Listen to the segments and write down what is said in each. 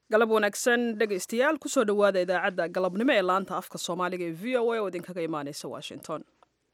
galab wanaagsan dhegaystayaal kusoo dhowaada idaacadda galabnimo ee laanta afka soomaaliga ee v o a oo idinkaga imaaneysa washington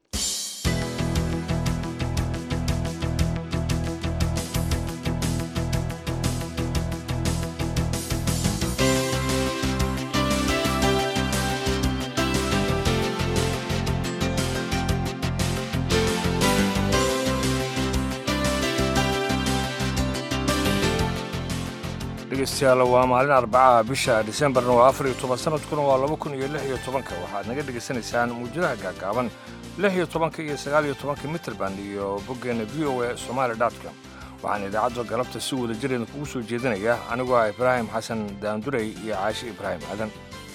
dhegeystayaal waa maalin arbacaha bisha disembarna waa afar iyo toban sanadkuna waa laba kun iyo lix iyo tobanka waxaad naga dhegaysanaysaan muujadaha gaagaaban lix iyo tobanka iyo sagaal iyo tobanka mitrband iyo boggeena v o a somaali dotcom waxaan idaacadda galabta si wada jireeda kugu soo jeedinaya anigoo ah ibraahim xasan daandurey iyo caashi ibraahim aadan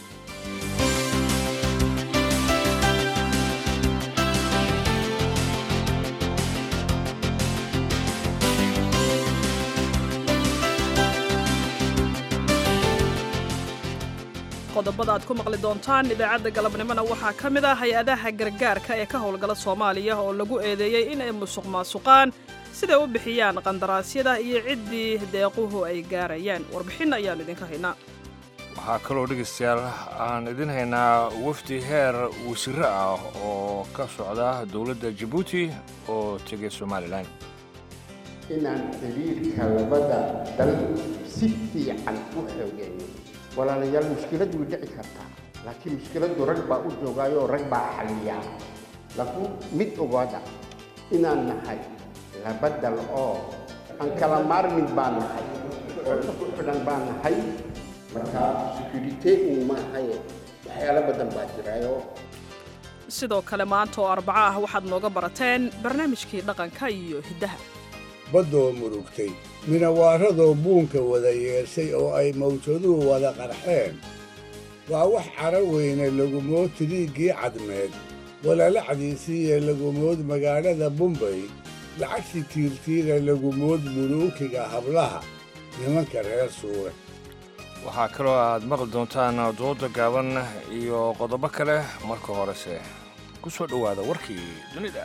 qodobada aad ku maqli doontaan idaacadda galabnimona waxaa ka mid ah hay-adaha gargaarka ee ka howlgala soomaaliya oo lagu eedeeyey in ay musuq maasuqaan siday u bixiyaan qandaraasyada iyo ciddii deequhu ay gaarayaan warbixin ayaannu idinka haynaa waxaa kaloo dhegaystayaal aan idin haynaa wafdi heer wasiiro ah oo ka socda dowladda jabuuti oo tegay somalilan inaan xiriirka labada dal si fiican u xoogeeyo walaalayaal mushkilad way dhici kartaa laakiin mushkiladdu rag baa u joogaayoo rag baa xaliyaa laakiin mid ogaada inaan nahay laba dal oo aan kala maarmin baan nahay oo isku xidhan baan nahay marka security un maahaye waxyaalo badan baa jiraayo sidoo kale maanta oo arbaco ah waxaad nooga barateen barnaamijkii dhaqanka iyo hiddaha baddoo murugtay minawaaradoo buunka wada yeeshay oo ay mawjaduhu wada qarxeen waa wax cara weyne lagumood tiriiggii cadmeed walalacdiisiiyo lagumood magaalada bumbay lacagsi tiirtiira lagumood muluukiga hablaha nimanka reer suure waxaa kaloo aad maqli doontaan dooda gaaban iyo qodobo kale marka horese ku soo dhowaada warkii dunida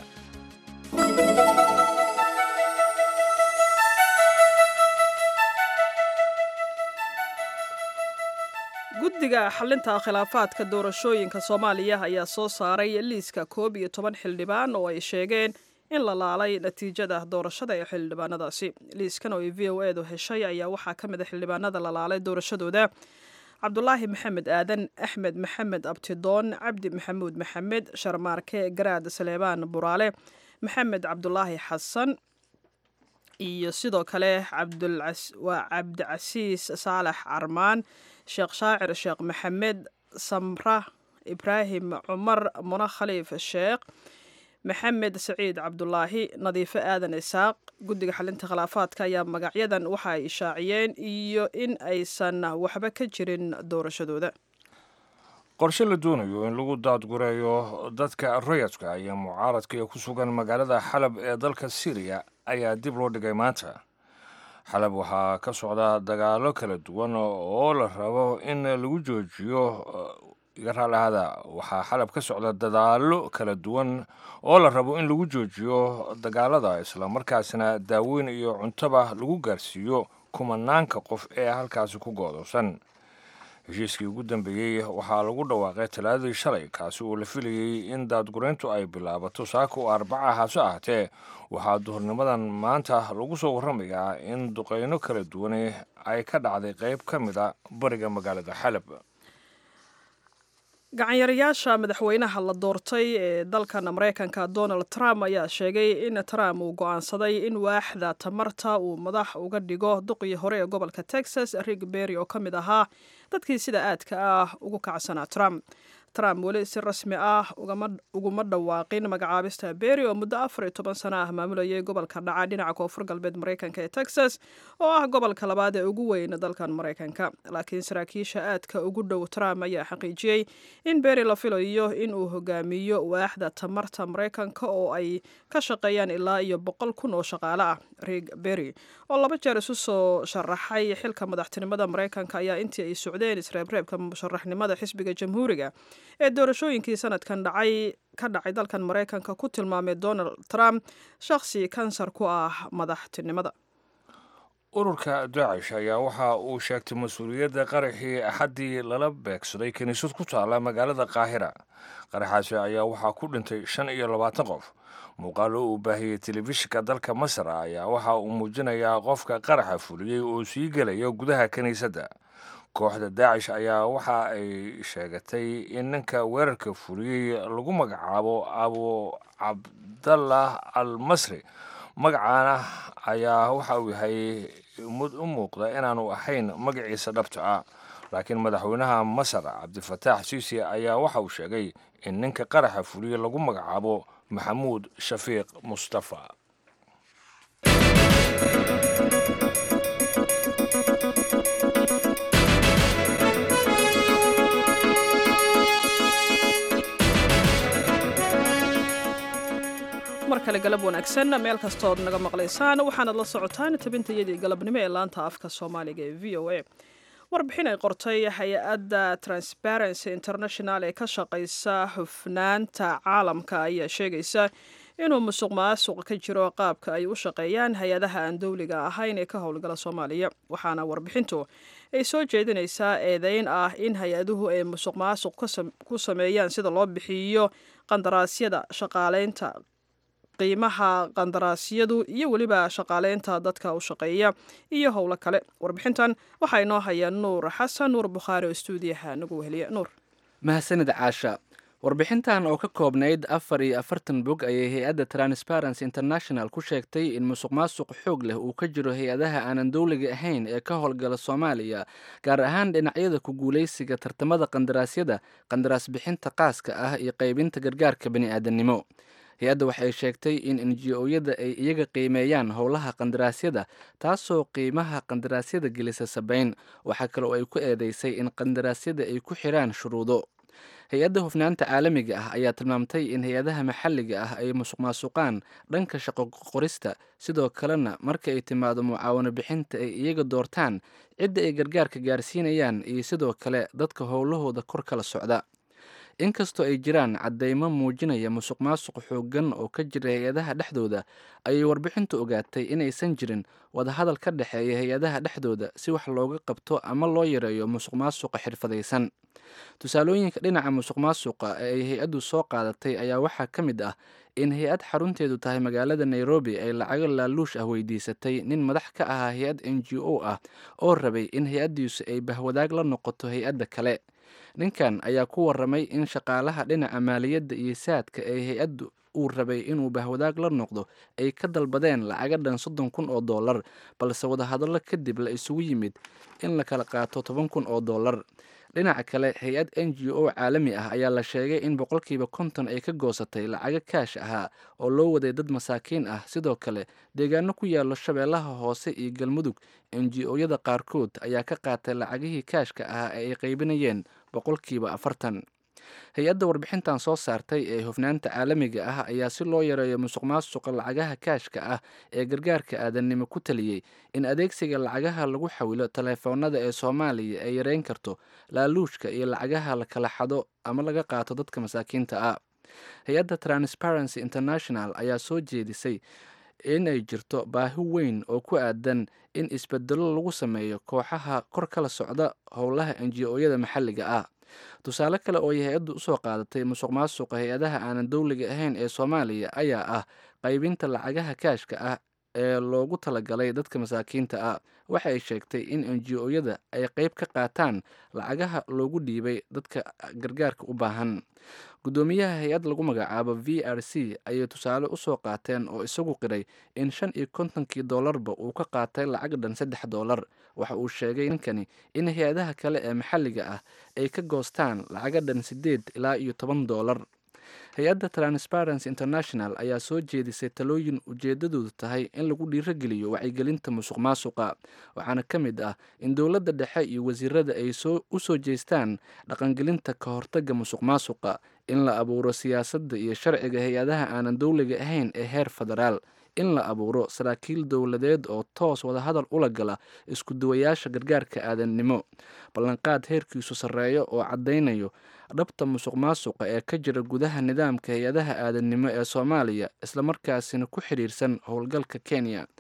guddiga xalinta khilaafaadka doorashooyinka soomaaliya ayaa soo saaray liiska koob iyo toban xildhibaan oo ay sheegeen in la laalay natiijada doorashada ee xildhibaanadaasi liiskan oo ay v o edu heshay ayaa waxaa ka mid a xildhibaanada la laalay doorashadooda cabdulaahi maxamed aadan axmed maxamed abtidoon cabdi maxamuud maxamed sharmaarke garaad saleebaan buraale maxamed cabdulaahi xasan iyo sidoo kale waa cabdicasiis saalax carmaan sheekh shaacir sheekh maxamed samra ibraahim cumar muna khaliif sheekh maxamed saciid cabdulaahi nadiifo aadan isaaq guddiga xalinta khilaafaadka ayaa magacyadan waxa ay ishaaciyeen iyo in aysan waxba ka jirin doorashadooda qorshe la doonayo in lagu daadgureeyo dadka rayadka iyo mucaaradka ee ku sugan magaalada xalab ee dalka syriya ayaa dib loo dhigay maanta xalab waxaa ka socda dagaalo kala duwan oo la rabo in lagu joojiyo iga raalahaada waxaa xalab ka socda dadaallo kala duwan oo la rabo in lagu joojiyo dagaalada islamarkaasna daaweyn iyo cuntoba lagu gaarsiiyo kumanaanka qof ee halkaasi ku goodoosan heshiiskii ugu dambeeyey waxaa lagu dhawaaqay talaadadii shalay kaasi oo la filayey in daadgureyntu ay bilaabato saaka oo arbaca hase ahatee waxaa duhurnimadan maanta lagu soo warramayaa in duqeyno kala duwane ay ka dhacday qayb ka mid a bariga magaalada xalab gacanyarayaasha madaxweynaha la doortay ee dalkan maraykanka donald trump ayaa sheegay in trump uu go'aansaday in waaxda tamarta uu madax uga dhigo duqii hore ee gobolka texas rig berry oo ka mid ahaa dadkii sida aadka ah ugu kacsanaa trump trump weli si rasmi ah uguma dhawaaqin magacaabista berry oo muddo afar iyo toban sano ah maamulayay gobolka dhaca dhinaca koonfur galbeed maraykanka ee texas oo ah gobolka labaad ee ugu weyn dalkan maraykanka laakiin saraakiisha aadka ugu dhow trump ayaa xaqiijiyey in berry la filayo in uu hogaamiyo waaxda tamarta maraykanka oo ay ka shaqeeyaan ilaa iyo boqol kun oo shaqaale ah rig berry oo laba jeer isu soo sharaxay xilka madaxtinimada maraykanka ayaa intii ay socdeen isreebreebka musharaxnimada xisbiga jamhuuriga ee doorashooyinkii sanadkan dhacay ka dhacay dalkan maraykanka ku tilmaamay donald trump shakhsi kansar ku ah madaxtinimada ururka daacish ayaa waxa uu sheegtay mas-uuliyadda qaraxii axaddii lala beegsaday kiniisad ku taalla magaalada qaahira qaraxaasi ayaa waxaa ku dhintay shan iyo labaatan qof muuqaalo uu baahiyey telefishinka dalka masar ayaa waxa uu muujinayaa qofka qaraxa fuliyey oo sii gelaya gudaha kiniisadda kooxda daacish ayaa waxa ay sheegatay in ninka weerarka fuliyey lagu magacaabo abu cabdallah al masri magacaana ayaa waxa uu yahay mud u muuqda inaanu ahayn magaciisa dhabta ah laakiin madaxweynaha masar cabdifataax siisi ayaa waxa uu sheegay in ninka qaraxa fuliye lagu magacaabo maxamuud shafiiq mustafa mar kale galab wanaagsan meel kastood naga maqlaysaan waxaanad la socotaan tabintayadii galabnimo ee laanta afka soomaaliga ee v o a warbixin ay qortay hay-adda transparency international ee ka shaqaysa hufnaanta caalamka ayaa sheegaysa inuu musuq maasuq ka jiro qaabka ay u shaqeeyaan hay-adaha aan dowliga ahayn ee ka howlgala soomaaliya waxaana warbixintu ay soo jeedinaysaa eedeyn ah in hay-aduhu ay musuq maasuq ku sameeyaan sida loo bixiyo qandaraasyada shaqaaleynta qiimaha qandaraasyadu iyo weliba shaqaaleynta dadka u shaqeeya iyo howlo kale warbixintan waxaa inoo haya nuur xasan nuur bukhaari oo stuudiyaha nagu weheliya nuur mahadsanid caasha warbixintan oo ka koobnayd afar iyo afartan bog ayay hay-adda transparency international ku sheegtay in musuq maasuq xoog leh uu ka jiro hay-adaha aanan dowliga ahayn ee ka howlgala soomaaliya gaar ahaan dhinacyada ku guulaysiga tartamada qandaraasyada qandaraas bixinta qaaska ah iyo qaybinta gargaarka bani'aadanimo hay-adda waxay sheegtay in enji-oyada ay iyaga qiimeeyaan howlaha qandaraasyada taasoo qiimaha qandaraasyada gelisa sabayn waxaa kale oo ay ku eedeysay in qandaraasyada ay ku xiraan shuruudo hay-adda hufnaanta caalamiga ah ayaa tilmaamtay in hay-adaha maxalliga ah ay musuq maasuqaan dhanka shaqo qorista sidoo kalena marka ay timaado mucaawano bixinta ay iyaga doortaan cidda ay gargaarka gaarsiinayaan iyo sidoo kale dadka howlahooda kor kala socda inkastoo ay jiraan caddeymo muujinaya musuq maasuq xooggan oo ka jira hay-adaha dhexdooda ayay warbixintu ogaatay inaysan jirin wadahadal ka dhexeeya hay-adaha dhexdooda si wax looga qabto ama loo yareeyo musuq maasuqa xirfadaysan tusaalooyinka dhinaca musuq maasuqa ee ay hay-addu soo qaadatay ayaa waxaa ka mid ah in hay-ad xarunteedu tahay magaalada nairobi ay lacago laaluush ah weydiisatay nin madax ka ahaa hay-ad n g o ah oo rabay in hay-addiisu ay bahwadaag la noqoto hay-adda kale ninkan ayaa ku waramay in shaqaalaha dhinaca maaliyadda iyo saadka ee hay-addu uu rabay inuu bahwadaag la noqdo ay ka dalbadeen lacaga dhan soddon kun oo dollar balse wadahadallo kadib la isugu yimid in la kala qaato toban kun oo dollar dhinaca kale hay-ad n g o caalami ah ayaa la sheegay in boqolkiiba konton ay ka goosatay lacago kaash ahaa oo loo waday dad masaakiin ah sidoo kale deegaano ku yaallo shabeellaha hoose iyo galmudug n g o-yada qaarkood ayaa ka qaatay lacagihii kaashka ahaa ee ay qaybinayeen boqolkiiba afartan hay-adda warbixintan soo saartay ee hufnaanta caalamiga ah ayaa si loo yareeyo musuq maasuqa lacagaha kaashka ah ee gargaarka aadannimo ku taliyey in adeegsiga lacagaha lagu xawilo taleefoonada ee soomaaliya ay yareyn karto laaluushka iyo lacagaha la kala xado ama laga qaato dadka masaakiinta ah hay-adda transparency international ayaa soo jeedisay inay jirto baahi weyn oo ku aadan in isbedelo lagu sameeyo kooxaha kor kala socda howlaha enji-oyada maxalliga ah tusaale kale oo ay hay-addu usoo qaadatay musuq maasuqa hay-adaha aanan dowliga ahayn ee soomaaliya ayaa ah qaybinta lacagaha kaashka ah ee loogu talagalay dadka masaakiinta ah waxa ay sheegtay in enji-oyada ay qeyb ka qaataan lacagaha loogu dhiibay dadka gargaarka u baahan guddoomiyaha hay-ad lagu magacaabo v r c ayay tusaale usoo qaateen oo isagu qiray in shan iyo kontonkii dollarba uu ka qaatay lacag dhan saddex dollar waxa uu sheegay ninkani in hay-adaha kale ee maxalliga ah ay ka goostaan lacaga dhan siddeed ilaa iyo toban dollar hay-adda transparency international ayaa soo jeedisay talooyin ujeedadoodu tahay in lagu dhiirogeliyo wacyigelinta musuq maasuqa waxaana ka mid ah in dowladda dhexe iyo wasiirada ay u soo jeestaan dhaqangelinta ka hortagga musuq maasuqa in la abuuro siyaasadda iyo sharciga hay-adaha aanan dowliga ahayn ee heer federaal in la abuuro saraakiil dowladeed oo toos wadahadal ula gala isku duwayaasha gargaarka aadannimo ballanqaad heerkiisu sarreeyo oo caddaynayo dhabta musuq maasuqa ee ka jira gudaha nidaamka hay-adaha aadannimo ee soomaaliya islamarkaasina ku xidhiirsan howlgalka kenya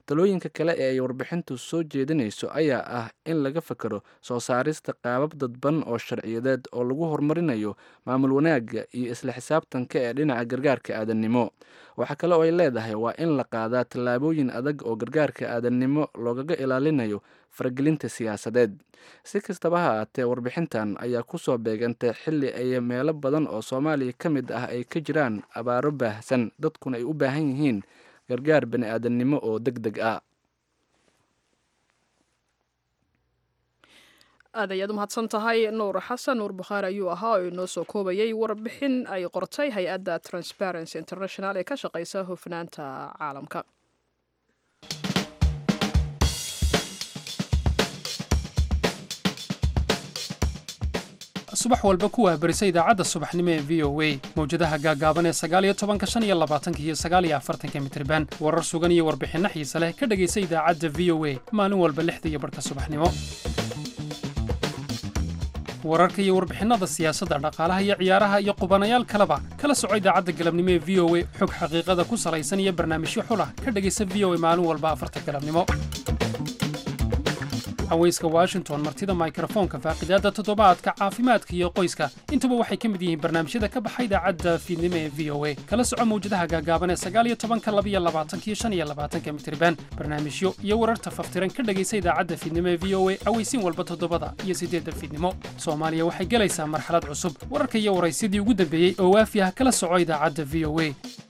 talooyinka kale ee ay warbixintu soo jeedinayso ayaa ah in laga fakero soo saarista qaabab dadban oo sharciyadeed oo lagu horumarinayo maamul wanaagga iyo isla xisaabtanka ee dhinaca gargaarka aadannimo waxaa kale oo ay leedahay waa in la qaadaa tallaabooyin adag oo gargaarka aadannimo loogaga ilaalinayo faragelinta siyaasadeed si kastaba ha ahaatee warbixintan ayaa kusoo beegantay xilli ay meelo badan oo soomaaliya ka mid ah ay ka jiraan abaaro baahsan dadkuna ay u baahan yihiin gargaar bani aadamnimo oo deg deg ah aad ayaad u mahadsan tahay nuur xasan nuur bukhaari ayuu ahaa oo inoo soo koobayay warbixin ay qortay hay-adda transparency international ee ka shaqeysa hufnaanta caalamka subax walba ku waabarisa idaacadda subaxnimo ee v o a mawjadaha gaagaaban ee sagaaliyo tobanka shan iyo labaatanka iyo sagaaliyo afartanka mitriban warar sugan iyo warbixinno xiise leh ka dhegaysa idaacadda v o a maalin walba lixda iyo barhka subaxnimo wararka iyo warbixinada siyaasadda dhaqaalaha iyo ciyaaraha iyo qubanayaal kaleba kala soco idaacadda galabnimo ee v o a xog xaqiiqada ku salaysan iyo barnaamijyo xulah ka dhegaysa v o a maalin walba afarta galabnimo haweyska washington martida mikrofoonka faaqidaadda toddobaadka caafimaadka iyo qoyska intuba waxay ka mid yihiin barnaamijyada ka baxa idaacadda fiidnimo ee v o a kala soco mawjadaha gaagaaban ee sagaaliyo tobanka labiyo labaatanka iyo shan iyo labaatanka mitriban barnaamijyo iyo wararta faftiran ka dhegaysa idaacadda fiidnimo ee v o a aweysiin walba toddobada iyo siddeedda fiidnimo soomaaliya waxay gelaysaa marxalad cusub wararka iyo waraysyadii ugu dambeeyey oo waafi ah kala soco idaacadda v o a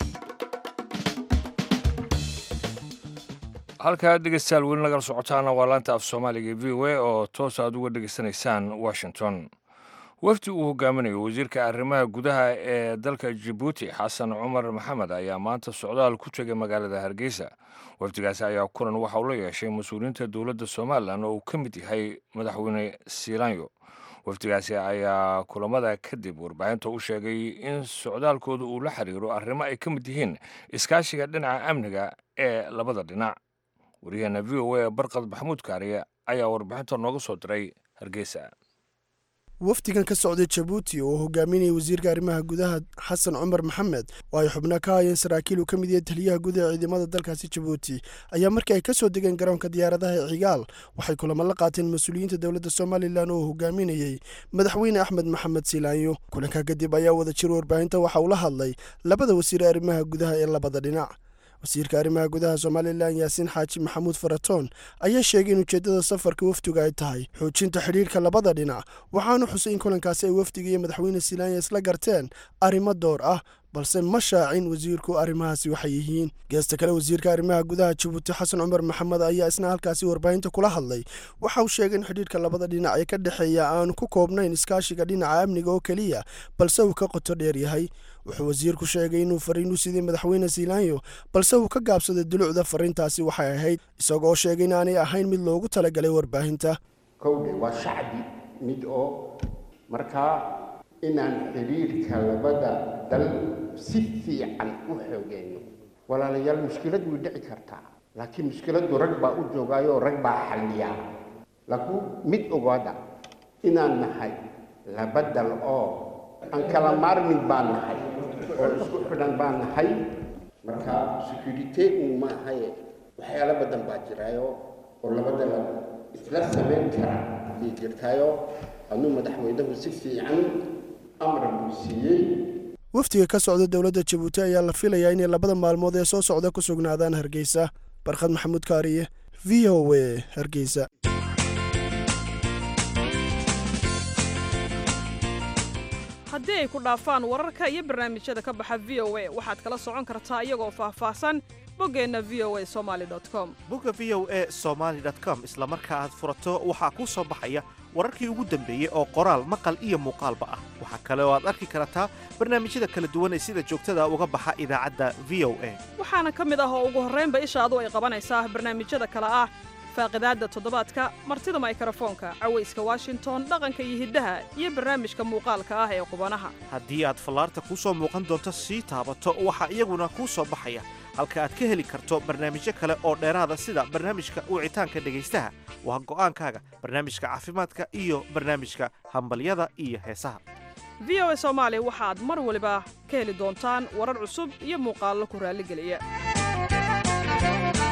halkaa dhegeystayaal weli nagala socotaana waa laanta af soomaaliga v o a oo toos aad uga dhegeysanaysaan washington wafdi uu hogaaminayo wasiirka arrimaha gudaha ee dalka jabuuti xasan cumar maxamed ayaa maanta socdaal ku tegay magaalada hargeysa wafdigaasi ayaa kulan waxa uu la yeeshay mas-uuliyiinta dowladda somalilan oo uu ka mid yahay madaxweyne siilaanyo wafdigaasi ayaa kulamada kadib warbaahinta u sheegay in socdaalkooda uu la xiriiro arrimo ay ka mid yihiin iskaashiga dhinaca amniga ee labada dhinac waryaheena v o a barqad maxamuud kaariye ayaa warbixinta nooga soo diray hargeysa wafdigan ka socday jabuuti oo hogaaminayay wasiirka arrimaha gudaha xasan cumar maxamed oo ay xubno ka hayeen saraakiil uu ka mid yahay taliyaha guud ee ciidamada dalkaasi jabuuti ayaa markii ay ka soo degeen garoonka diyaaradaha ee cigaal waxay kulamo la qaateen mas-uuliyiinta dowladda somalilan oo hogaaminayey madaxweyne axmed maxamed silaanyo kulanka kadib ayaa wada jir warbaahinta waxa uu la hadlay labada wasiir arrimaha gudaha ee labada dhinac wasiirka arrimaha gudaha somalilan yaasiin xaaji maxamuud faratoon ayaa sheegay in ujeeddada safarka wafdiga ay tahay xoojinta xidhiirka labada dhinac waxaanu xusay in kulankaasi ay wafdiga iyo madaxweyne silaanya isla garteen arrimo door ah balse ma shaacin wasiirku arrimahaasi waxay yihiin geesta kale wasiirka arrimaha gudaha jabuuti xasan cumar maxamed ayaa isna halkaasi warbaahinta kula hadlay waxa uu sheegay in xidhiirka labada dhinac ee ka dhexeeya aanu ku koobnayn iskaashiga dhinaca amniga oo keliya balse uu ka qoto dheer yahay wuxuu wasiirku sheegay inuu fariin u siday madaxweyne siilaanyo balse uu ka gaabsaday dulucda fariintaasi waxay ahayd isagoo sheegay inaanay ahayn mid loogu talagalay warbaahinta kowdhe waa shacbi mid oo markaa inaan xidhiirka labada dal si fiican u xoogeyno walaalayaal mushkilad way dhici kartaa laakiin mushkiladdu rag baa u joogaayo rag baa xalliya laakiin mid ogaada inaan nahay laba dal oo aan kala maarmin baan nahay oo isku xidhan baan nahay marka security un ma ahaye waxyaalo badan baa jiraayo oo labada dal isla samayn kara ayay jirtaayo anuu madaxweynuhu si fiican amra buu siiyey wafdiga ka socda dowladda jabuuti ayaa la filayaa inay labada maalmood ee soo socda ku sugnaadaan hargeysa barkhad maxamuud kaariye v o a hargeysa haddii ay ku dhaafaan wararka iyo barnaamijyada ka baxa v o a waxaad kala socon kartaa iyagoo faahfaahsan boggeenna v o a somaali com bogga v o a somaali com isla marka aad furato waxaa kuu soo baxaya wararkii ugu dambeeyey oo qoraal maqal iyo muuqaalba ah waxaa kale oo aad arki kartaa barnaamijyada kala duwan ee sida joogtada uga baxa idaacadda v o a waxaana ka mid ah oo ugu horraynba ishaadu ay qabanaysaa barnaamijyada kale ah faaqidaadda toddobaadka martida maykrofoonka cawayska washington dhaqanka iyo hiddaha iyo barnaamijka muuqaalka ah ee qubanaha haddii aad fallaarta kuu soo muuqan doonto sii taabato waxaa iyaguna kuu soo baxaya halka aad ka heli karto barnaamijyo kale oo dheeraada sida barnaamijka wicitaanka dhegaystaha waa go'aankaaga barnaamijka caafimaadka iyo barnaamijka hambalyada iyo heesaha v o a soomaali waxaad mar waliba ka heli doontaan warar cusub iyo muuqaallo ku raalligeliya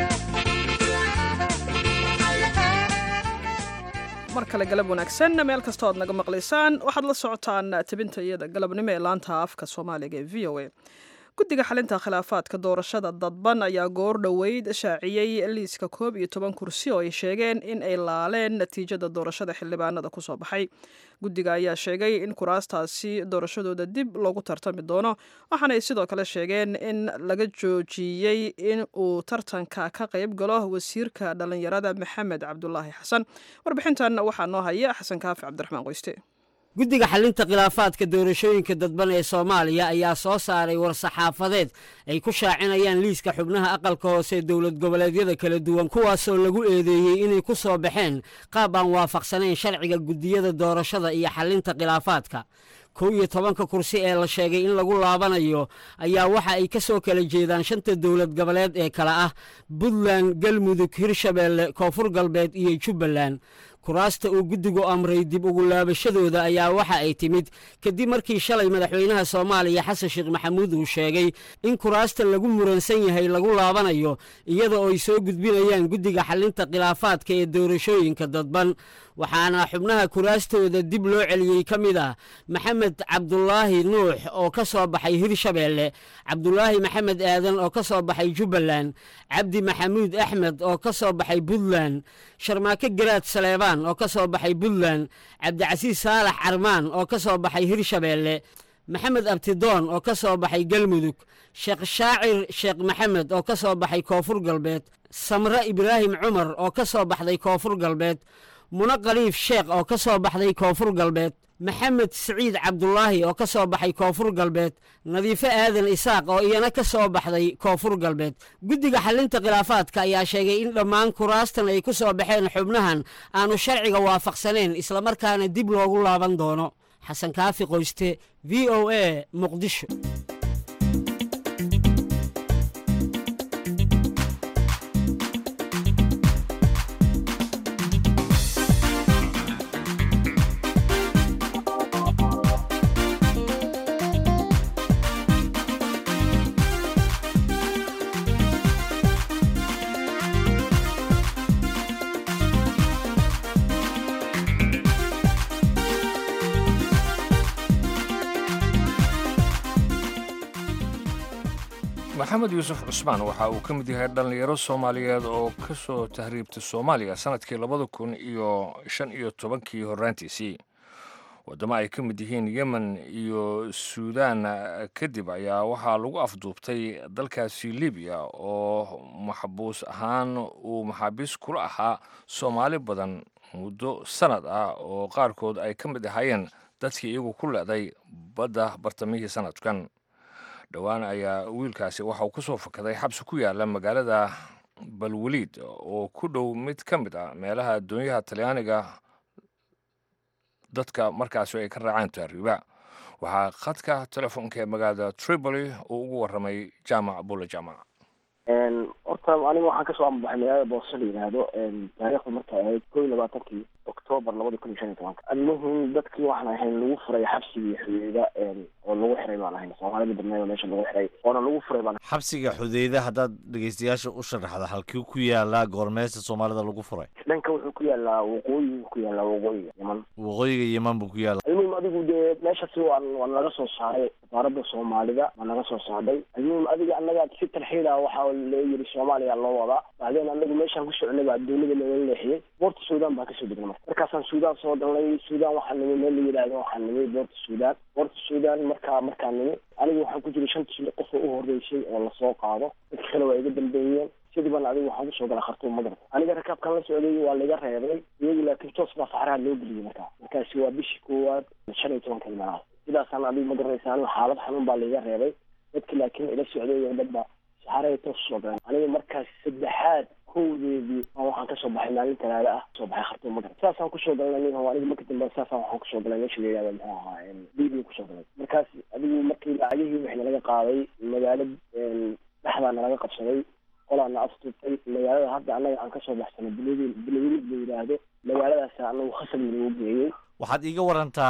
mar kale galab wanaagsan meel kastoo aad naga maqlaysaan waxaad la socotaan tabinta iyada galabnimo ee laanta afka soomaaliga ee v o a guddiga xalinta khilaafaadka doorashada dadban ayaa goor dhoweyd shaaciyey liiska koob iyo toban kursi oo ay sheegeen in ay laaleen natiijada doorashada xildhibaanada kusoo baxay guddiga ayaa sheegay in kuraastaasi doorashadooda dib loogu tartami doono waxaanay sidoo kale sheegeen in laga joojiyey in uu tartanka ka qayb galo wasiirka dhallinyarada maxamed cabdulaahi xasan warbixintan waxaa noo haya xasan kaafi cabdiraxmaan qoyste guddiga xalinta khilaafaadka doorashooyinka dadban ee soomaaliya ayaa soo saaray war-saxaafadeed ay ku shaacinayaan liiska xubnaha aqalka hoose ee dowlad goboleedyada kala duwan kuwaasoo lagu eedeeyey inay ku soo baxeen qaab aan waafaqsanayn sharciga guddiyada doorashada iyo xalinta khilaafaadka kow iyo tobanka kursi ee la sheegay in lagu laabanayo ayaa waxa ay ka soo kala jeedaan shanta dowlad goboleed ee kale ah puntland galmudug hirshabeelle koonfur galbeed iyo jubbaland kuraasta uu guddigu amray dib ugu laabashadooda ayaa waxa ay timid kadib markii shalay madaxweynaha soomaaliya xasan sheekh maxamuud uu sheegay in kuraasta lagu muransan yahay lagu laabanayo iyada oo ay soo gudbinayaan guddiga xalinta khilaafaadka ee doorashooyinka dadban waxaana xubnaha kuraastooda dib loo celiyey ka mid ah maxamed cabdulaahi nuux oo ka soo baxay hirshabeelle cabdulaahi maxamed aadan oo ka soo baxay jubbaland cabdi maxamuud axmed oo ka soo baxay puntland sharmaake garaad saleebaan oo ka soo baxay puntland cabdicasiis saalax carmaan oo ka soo baxay hirshabeelle maxamed abtidoon oo ka soo baxay galmudug sheekh shaacir sheekh maxamed oo ka soo baxay koonfur galbeed samre ibraahim cumar oo ka soo baxday koonfur galbeed mune khaliif sheekh oo ka soo baxday koonfur galbeed maxamed siciid cabdulaahi oo ka soo baxay koonfur galbeed nadiifo aadan isaaq oo iyana ka soo baxday koonfur galbeed guddiga xalinta khilaafaadka ayaa sheegay in dhammaan kuraastan ay ku soo baxeen xubnahan aanu sharciga waafaqsanayn islamarkaana dib loogu laaban doono xasan kaafi qoyste v o a muqdisho maxamed yuusuf cusmaan waxa uu ka mid yahay dhallinyaro soomaaliyeed oo ka soo tahriibtay soomaaliya sannadkii labada kun iyo shan iyo tobankii horraantiisii waddamo ay ka mid yihiin yemen iyo suudaan kadib ayaa waxaa lagu afduubtay dalkaasi libiya oo maxbuus ahaan uu maxaabiis kula ahaa soomaali badan muddo sannad ah oo qaarkood ay ka mid ahaayeen dadkii iyagu ku leeday badda bartamihii sannadkan dhowaan ayaa wiilkaasi waxa uu ka soo fakaday xabsi ku yaala magaalada balwaliid oo ku dhow mid ka mid ah meelaha addoonyaha talyaaniga dadka markaasi ay ka raacaan taariiba waxaa khadka telefoonka ee magaalada tripoli uu ugu warramay jaamac bulle jaamac horta aniga waxaan kasoo ambaxay magaalada boose la yidhaahdo taariikhda markay ahayd kow iyo labaatankii octoobar labada kun iyo shan iyo tobanka almuhim dadkii waxaan ahayn lagu furay xabsigii xuduuda oo lagu xiray baan ahayn soomaalida badneed oo meesha lagu xiray oona lagu furay baan xabsiga xudeyda haddaad dhegeystayaasha u sharaxda halkii ku yaalaa goormeesta soomaalida lagu furay dhanka wuxuu ku yaalaa waqooyi ku yaalaa waqooyiga yeman waqooyiga yeman buu ku yaala almuhim adigu dee meeshasi waan waan naga soo saaray wasaaradda soomaalida waa naga soo saarday almuhim adiga annaga si tarxiila waxaa loo yiri soomaaliya loo wadaa bacdeen anagu meeshaan ku socnay baa dowlada looga leexiyey boorta suudaan baan kasoo degnay marka markaasaan suudaan soo galnay suudaan waxaa nimi meel la yidhaahdo waxaa nimi boorta suudaan boorta suudaan markaa markaa nimi anigu waxaan ku jiray shanta qof oo u horeysay oo lasoo qaado dadka kale waa iga dambeeyeen sidii baan adigu waxaan kusoo galay khartuum magarta aniga rakaabkan la socday waa laga reebay iyagu laakiin toos baa saxraha loo geliyey markaa markaasi waa bishii koowaad shan iyo tobanka imanaad sidaasaan adigu ma garanaysa anigu xaalad xanuun baa laiga reebay dadki laakiin ila socday oo dhan ba saxarahay toos usoo galeen aniga markaas saddexaad kowdeedii aan waxaan kasoo baxay maalin talaado ah soo baxay khartuum magarta saasaan kusoo galnay nin aniga marka dambe saasaan waxaan kusoo galay meesha la yihahdo muxuu ahaa libiya kusoo galay markaas adigu markii lacagihii wixii nalaga qaaday magaalo dhexdaa nalaga qabsaday qolaana aftutay magaalada hadda annaga aan kasoo baxsanay bilawilid la yidhaahdo magaaladaas anagu khasab nagu geeyey waxaad iiga warantaa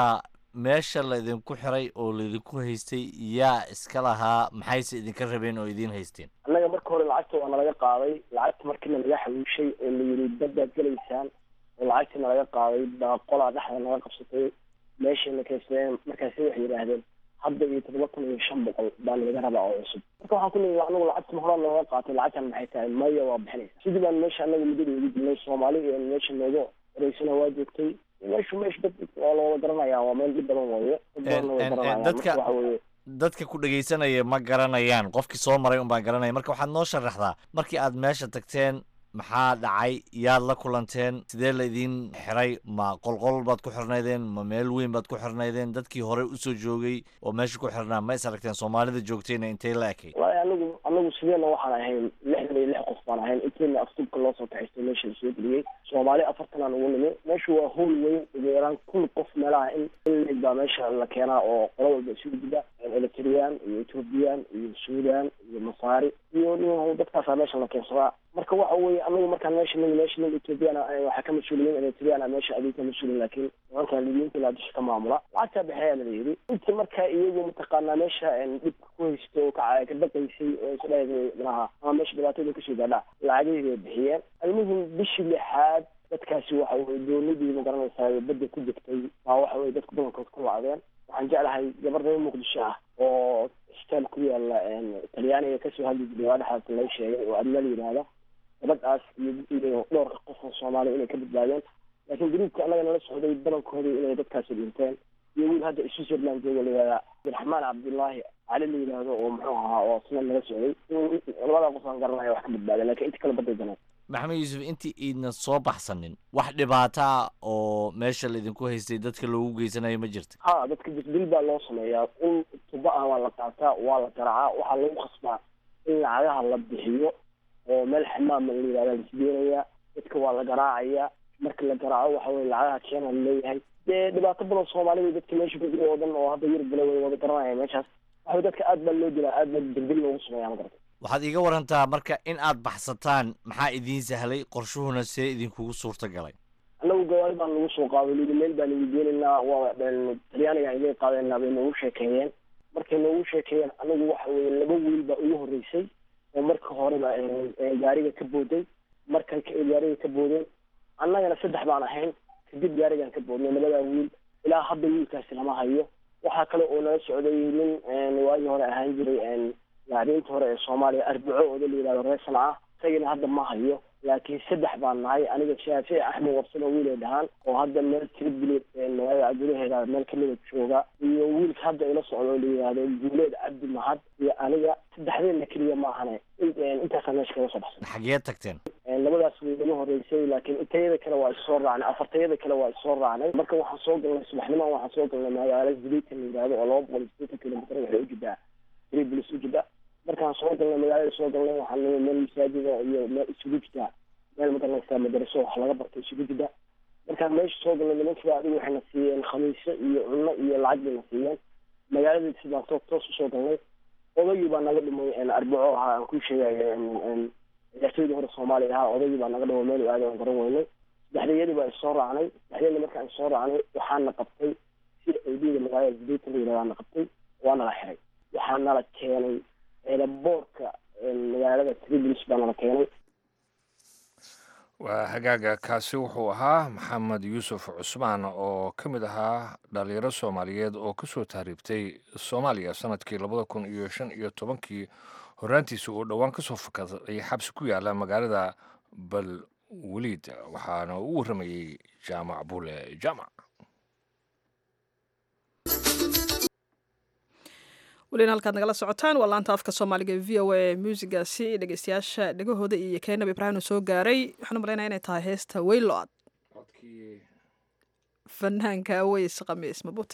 meesha laydinku xiray oo laydinku haystay yaa iska lahaa maxayse idinka rabeen oo idiin haysteen annaga marka hore lacagta waa nalaga qaaday lacagta markiina laga xawiishay oo la yidhi baddaad gelaysaan oo lacagtii nalaga qaaday baa qolaa dhexda naga qabsatay meeshayna kaysteen markaasi waxay yidhaahdeen hadda iyo toddoba kun iyo shan boqol baa nalaga rabaa oo cusub marka waxaan ku leeyahay anagu lacagta ma horaa nooga qaatay lacagtan maxay tahay maya waa bixinaysa sidii baan meesha anaga muddada ugu jirnay soomaali iyo meesha nooga horeysana waa joogtay meeshu meesha dad waa la wada garanaya waa meel dhib badan waaye dad badanna way En- en- en- garanayaan dadka- marka waxa weeye dadka ku dhegaysanaya ma garanayaan qofkii soo maray unbaan garanaya marka waxaad noo sharaxdaa markii aad meesha tagteen maxaa dhacay yaad la kulanteen sidee laydin xiray ma qolqol baad ku xirnaydeen ma meel weyn baad ku xirnaydeen dadkii hore usoo joogay oo meesha ku xirnaa ma is aragteen soomaalida joogtayna intay la ekay wallaahi anagu anagu sideena waxaan ahayn lixdan iyo lix qof baan ahayn intiina aftubka loo soo kaxaystay meesha la soo geliyey soomaali afartan aan ugu nimi meeshu waa howl weyn ugu yaraan kun qof meelaha in in leeg baa meesha la keenaa oo qolo walba isugu jira eritreyaan iyo ethoobiyan iyo suudan iyo masaari iyo nin dadkaasaa meesha la keensadaa marka waxa weeye anagu markaan meesha nigi meesha nig ethoobiyan waxaa ka mas-uulin eritreyaan meesha adiga ka mas-uulin laakiin nimankan libyinta ilaa dusha ka maamula lacagtaa bixeyaa la yidhi intii markaa iyagu mataqaanaa meesha dhibka ku haysto oo ka ka baqaysay oo isdhahay manaha ama meesha dhibaatada kasoo gaadhaa lacagihii bay bixiyeen almuhim bishii lixaad dadkaasi waxa weye doonidii ma garanaysaa badda ku degtay baa waxa weye dadku badankood ku lacdeen waxaan jeclahay gabar reer muqdisho ah oo isbitaal ku yaala talyaaniga kasoo hadli jiray waa dhexaas lay sheegay oo adna la yidhaahda gabadhaas iyo iyo dhowrka qof oo soomaaliya inay ka badbaadeen laakiin gruubka annaga nala socday badankooda inay dadkaasi dhinteen iyo wiil hadda switzerland jooga la yihahda abdiraxmaan cabdullaahi cali la yidhaahdo oo muxuu ahaa oo isna nala socday labada qof aan garanaya wax ka badbaadeen lakiin inta kale baday daneen maxamed yuusuf intii iidna soo baxsanin wax dhibaata ah oo meesha laydinku haystay dadka loogu geysanayo ma jirta ha dadka disbil baa loo sameeyaa in tuba ah waa la qaataa waa la garaacaa waxaa lagu khasbaa in lacagaha la bixiyo oo meel xamaama la yidhahda lasgeenayaa dadka waa la garaacayaa marka la garaaco waxa weye lacagaha keena laleeyahay dee dhibaato badan soomaalida dadka meesha ku jira oo dhan oo hadda yurub gala way wada garanaya meeshaas waxa dadka aad baa loo dilaa aad baa dilbil loogu sameeyaa ma garata waxaad iiga warantaa marka in aad baxsataan maxaa idiin sahlay qorshuhuna see idinkugu suurta galay annagu gawaari baan nagu soo qaaday lidi meel baan igu geenaynaa waa talyaaniga idin qaadeenaa bay noogu sheekeeyeen markay noogu sheekeeyeen anagu waxa weye laba wiil baa ugu horreysay oo marka horeba gaariga ka booday markay gaariga ka boodeen annagana saddex baan ahayn kadib gaarigaan ka boodnay labadaa wiil ilaa hadda wiilkaasi lama hayo waxaa kale oo nala socday nin waagii hore ahaan jiray laacbiinta hore ee soomaaliya arbaco ooda la yihahdo reer sanca isagina hadda ma hayo laakiin saddex baan nahay aniga shaafici axmed wabsan oo wiil ay dhahaan oo hadda meel tribuled magaalada gudaheeda meel kamida jooga iyo wiilka hadda ila socdo oo la yihahdo guuleed cabdi mahad iyo aniga saddexdeedna keliya ma ahane intaasaa meesha kaga soo baxsan xageed tagteen labadaas way iga horeysay laakiin intayada kale waa issoo raacnay afartayada kale waa issoo raacnay marka waxaan soo galnay subaxnimaan waxaan soo galnay magaalo zubeytan la yihahdo oo laba boqol iyo sideetan kilomitr waxay ujidaa tribulis ujidaa markaan soo galnay magaalada soo galnay waxaan nimi meel masaajida iyo meel isugu jidaa meel magaranaysaa madaraso wax laga barto isugu jida markaan meesha soo galnay nimankiiba adigu waxayna siiyeen khamiisyo iyo cunno iyo lacag bayna siiyeen magaalada sidaan toos toos usoo galnay odaygii baa naga dhimay arbaco ahaa aan kuu sheegaya ciyaartooydii hore soomaaliya ahaa odaygii baa naga dhimo meel aada aan garan weynay saddexdayadii baa isoo raacnay saddexdayada markaan isoo raacnay waxaana qabtay si aydida magaalada zubeytan la yidhahdaana qabtay waana la xiray waxaa nala keenay eelaboorka magaalada tribulis baa nala keenay waa hagaaga kaasi wuxuu ahaa maxamed yuusuf cusmaan oo ka mid ahaa dhalinyaro soomaaliyeed oo ka soo tahriibtay soomaaliya sanadkii labada kun iyo shan iyo tobankii horaantiisa uu dhowaan ka soo fakaday xabsi ku yaala magaalada balweliid waxaana u warramayey jaamac buule jaamac welina halkaad nagala socotaan waa laanta afka soomaaliga v o a muusigaasi dhegeystayaasha dhegahooda iyo keenab ibraahimna soo gaaray waxaan u malaynaya inay tahay heesta weylo-ad fanaanka aweys khamiis mabute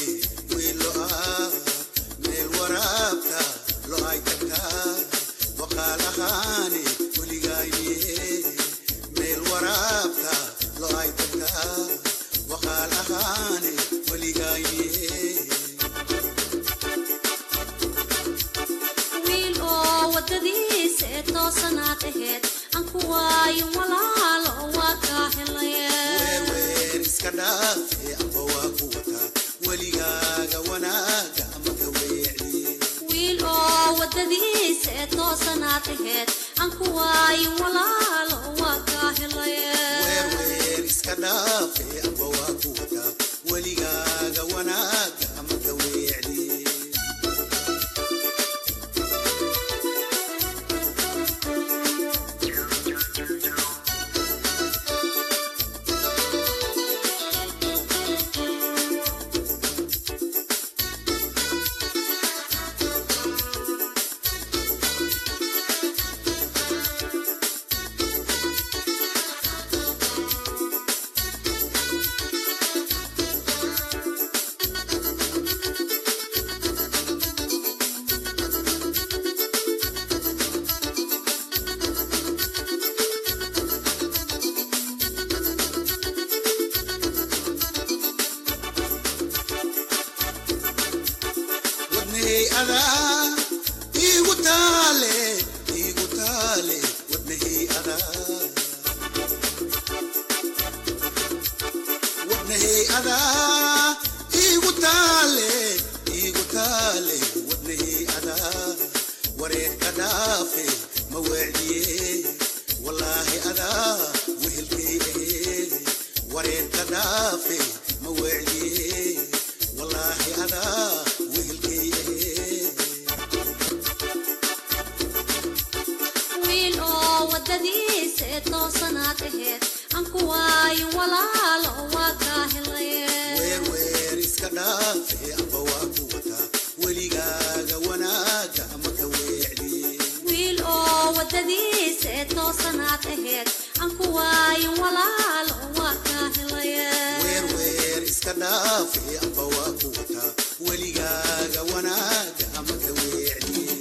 Lo hay dhaafe amba waa ku wataa weligaaga wanaaga ama ka weecdiye wiil oo wadadiisa ee toosanaad aheyd aan ku waayin walaalo waa kaa helaye weer iska dhaafe amba waa ku wataa weligaaga wanaaga ama ka weecdiye wadnahey adaa iigu taale iigu taale wadnahey adaa wadnahey adaa iigu taale iigu taale wadnahey adaa wareerka dhaafe ma weecdiye wallaahi adaa wehelkay ahee wareerka dhaafe ma weecdiye wallaahi adaa wehelkay ahee wiil oo wadadiisa ee toosanaad aheyd aan ku waayin walaalo waa kaa helaye weer weer iska dhaafe amba waa ku wataa weligaaga wanaaga ama ka weecdiye wiil oo wadadiisa ee toosanaad aheyd aan ku waayin walaalo waa kaa helaye weer weer iska dhaafe amba waa ku wataa weligaaga wanaaga ama ka weecdiye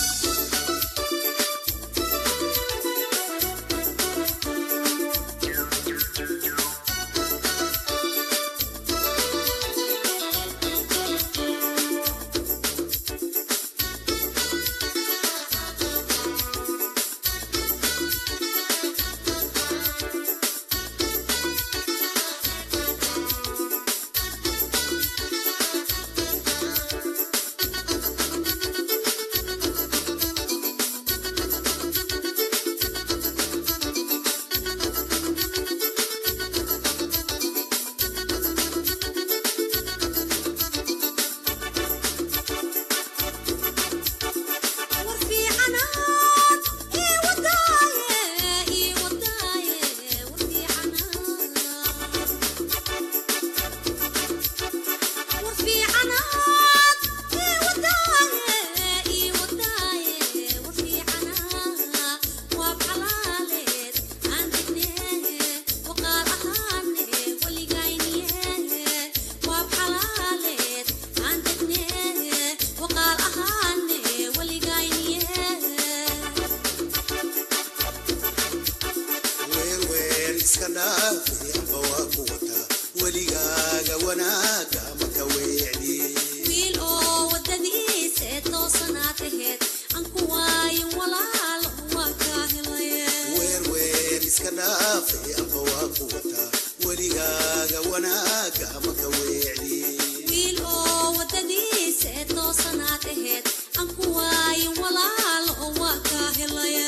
war fiicanaad ii wadaaye ii wadaaye war fiicanaad war fiicanaad ii wadaaye ii wadaaye war fiicanaad waab xalaaleed aan degnee waqaal ahaane waligayniye waab xalaaleed aan degnee waqaal ahaane waligayniye weer weer iska dhaafe amba waa ku wataa weligaaga wanaaga ama ka weecdiye wiil oo wadadiisa ee toosanaad aheyd aan ku waayin walaalo waa kaa helaye weer weer iska dhaafe amba waa ku wataa weligaaga wanaaga ama ka weecdiye wiil oo wadadiisa ee toosanaad aheyd aan ku waayin walaalo waa kaa helaye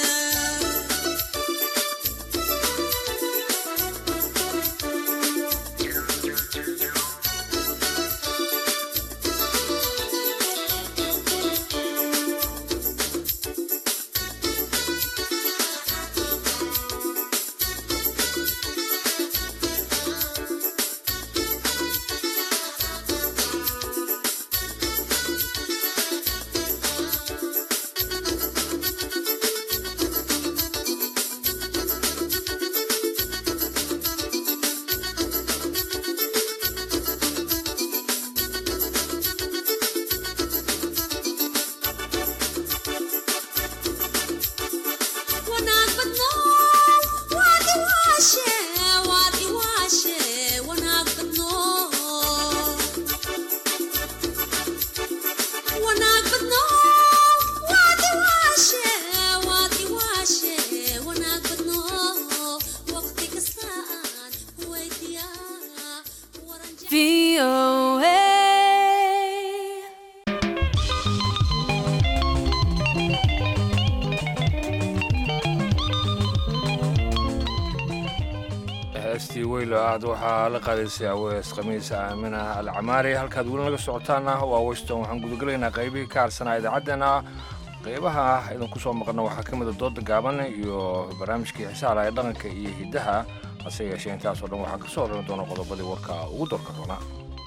heestii weylo aad waxaa la qaadaysay awees khamiis aamina alcamaari halkaad weli naga socotaana waa washington waxaan gudagelaynaa qaybihii ka harsanaa idaacaddeenna qaybaha idinku soo maqana waxaa ka mida dooda gaaban iyo barnaamijkii xisaala ee dhaqanka iyo hiddaha hase yeeshee intaasoo dhan waxaa ka soo horran doona qodobadii warka ugu dorka doona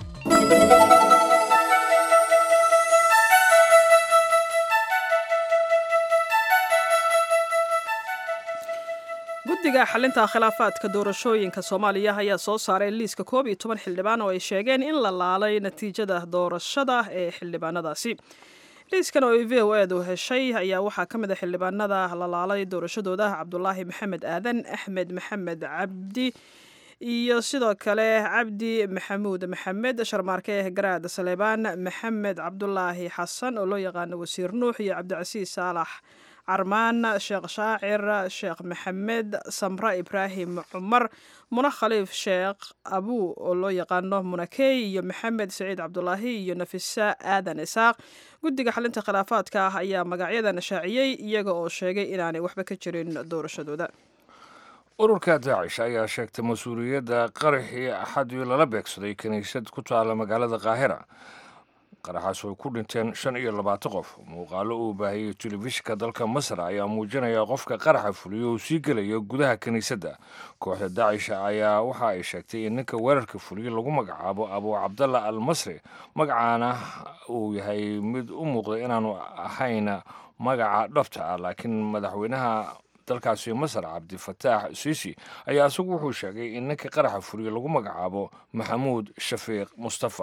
guddiga xalinta khilaafaadka doorashooyinka soomaaliya ayaa soo saaray liiska koob iyo toban xildhibaan oo ay sheegeen in la laalay natiijada doorashada ee xildhibaanadaasi liiskan oo ay v o edu heshay ayaa waxaa ka mid a xildhibaanada la laalay doorashadooda cabdulaahi maxamed aadan axmed maxamed cabdi iyo sidoo kale cabdi maxamuud maxamed sharmaarke garaad saleebaan maxamed cabdulaahi xasan oo loo yaqaano wasiir nuux iyo cabdicasiis saalax carmaan sheekh shaacir sheekh maxamed samre ibraahim cumar muna khaliif sheekh abuu oo loo yaqaano munakey iyo maxamed saciid cabdulaahi iyo nafisa aadan isaaq guddiga xalinta khilaafaadka ah ayaa magacyadan shaaciyey iyaga oo sheegay inaanay waxba ka jirin doorashadooda ururka daacish ayaa sheegtay mas-uuliyadda qaraxii axadii lala beegsaday kiniisad ku taala magaalada kaahira qaraxaas oo ku dhinteen shan iyo labaatan qof muuqaalo uu baahiyey telefishinka dalka masar ayaa muujinaya qofka qaraxa fuliyo uu sii gelayo gudaha kiniisadda kooxda daacisha ayaa waxa ay sheegtay in ninka weerarka fuliyo lagu magacaabo abu cabdalla al masri magacaana uu yahay mid u muuqda inaanu ahayn magaca dhabta ah laakiin madaxweynaha dalkaasi masar cabdifataax siisi ayaa isagu wuxuu sheegay in ninka qaraxa fuliyo lagu magacaabo maxamuud shafiiq mustafa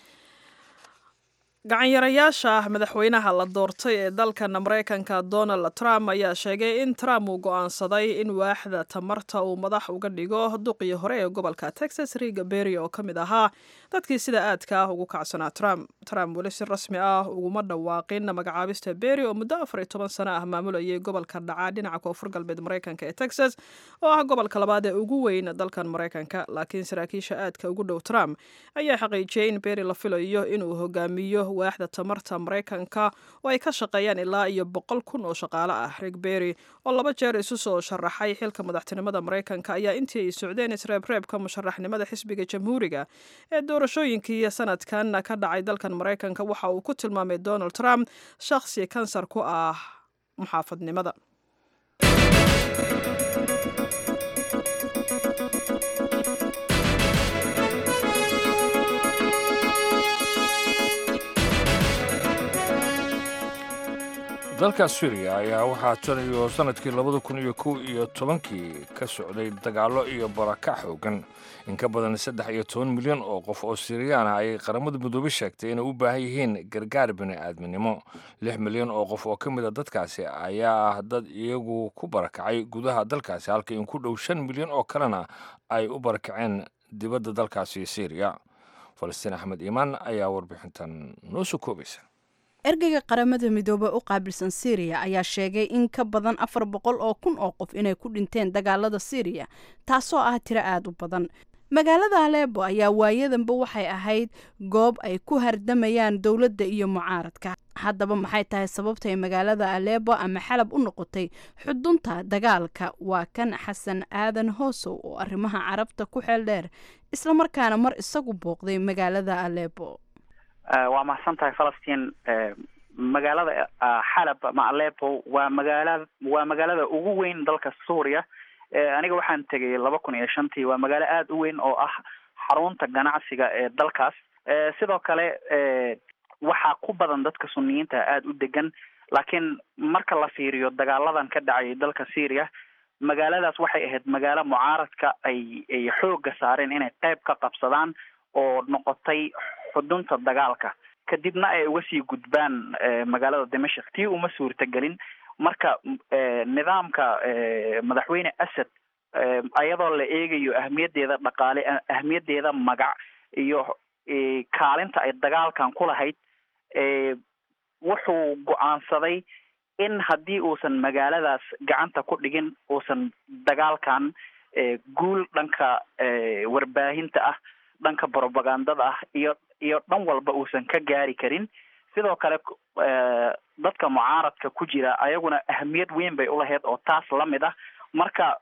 gacanyarayaasha madaxweynaha la doortay ee dalkan maraykanka donald trump ayaa sheegay in trump uu go'aansaday in waaxda tamarta uu madax uga dhigo duqii hore ee gobolka texas riga berry oo ka mid ahaa dadkii sida aadka ah ugu kacsanaa trump trump weli si rasmi ah uguma dhawaaqin magacaabista berry oo muddo afar iyo toban sano ah maamulayay gobolka dhacaa dhinaca koonfur galbeed maraykanka ee texas oo ah gobolka labaad ee ugu weyn dalkan maraykanka laakiin saraakiisha aadka ugu dhow trump ayaa xaqiijiyey in berry la filayo inuu hogaamiyo waaxda tamarta maraykanka oo ay ka shaqeeyaan ilaa iyo boqol kun oo shaqaale ah rig berry oo laba jeer isu soo sharaxay xilka madaxtinimada maraykanka ayaa intii ay socdeen isreebreebka musharaxnimada xisbiga jamhuuriga ee doorashooyinkii sanadkan ka dhacay dalkan maraykanka waxa uu ku tilmaamay donald trump shakhsi kansar ku ah muxaafadnimada dalka suuriya ayaa waxaa tan iyo sannadkii labada kun iyo kow iyo tobankii ka socday dagaallo iyo barakac xoogan in ka badan saddex iyo toban milyan oo qof oo siiriyaan ah ayay qaramada midoobey sheegtay inay u baahan yihiin gargaar bini'aadminimo lix milyan oo qof oo ka mid a dadkaasi ayaa ah dad iyagu ku barakacay gudaha dalkaasi halka in ku dhow shan milyan oo kalena ay u barakaceen dibadda dalkaasi siiriya falastiin axmed iimaan ayaa warbixintan noo soo koobaysa ergeyga qaramada midoobe u qaabilsan syriya ayaa sheegay in ka badan afar boqol oo kun oo qof inay ku dhinteen dagaalada syriya taasoo ah tiro aada u badan magaalada aleebo ayaa waayadanba waxay ahayd goob ay ku hardamayaan dowladda iyo mucaaradka haddaba maxay tahay sababtay magaalada aleebo ama xalab u noqotay xudunta dagaalka waa kan xasan aadan hoosow oo arrimaha carabta ku xeel dheer islamarkaana mar isagu booqday magaalada aleebo waa mahadsan tahay falastiin magaalada xalab ama alepo waa magaala waa magaalada ugu weyn dalka suuriya aniga waxaan tegay laba kun iyo shantii waa magaalo aada u weyn oo ah xarunta ganacsiga ee dalkaas sidoo kale waxaa ku badan dadka suniyiinta aada u degan laakiin marka la fiiriyo dagaaladan ka dhacayay dalka syria magaaladaas waxay ahayd magaalo mucaaradka ay ay xoogga saareen inay qayb ka qabsadaan oo noqotay xudunta dagaalka kadibna ay uga sii gudbaan magaalada dimashik tii uma suurtagelin marka nidaamka madaxweyne asad ayadoo la eegayo ahmiyaddeeda dhaqaale ahmiyaddeeda magac iyo kaalinta ay dagaalkan ku lahayd wuxuu go-aansaday in haddii uusan magaaladaas gacanta ku dhigin uusan dagaalkan guul dhanka warbaahinta ah dhanka propagandada ah iyo iyo dhan walba uusan ka gaari karin sidoo kale dadka mucaaradka ku jira ayaguna ahamiyad weyn bay ulahayd oo taas lamid ah marka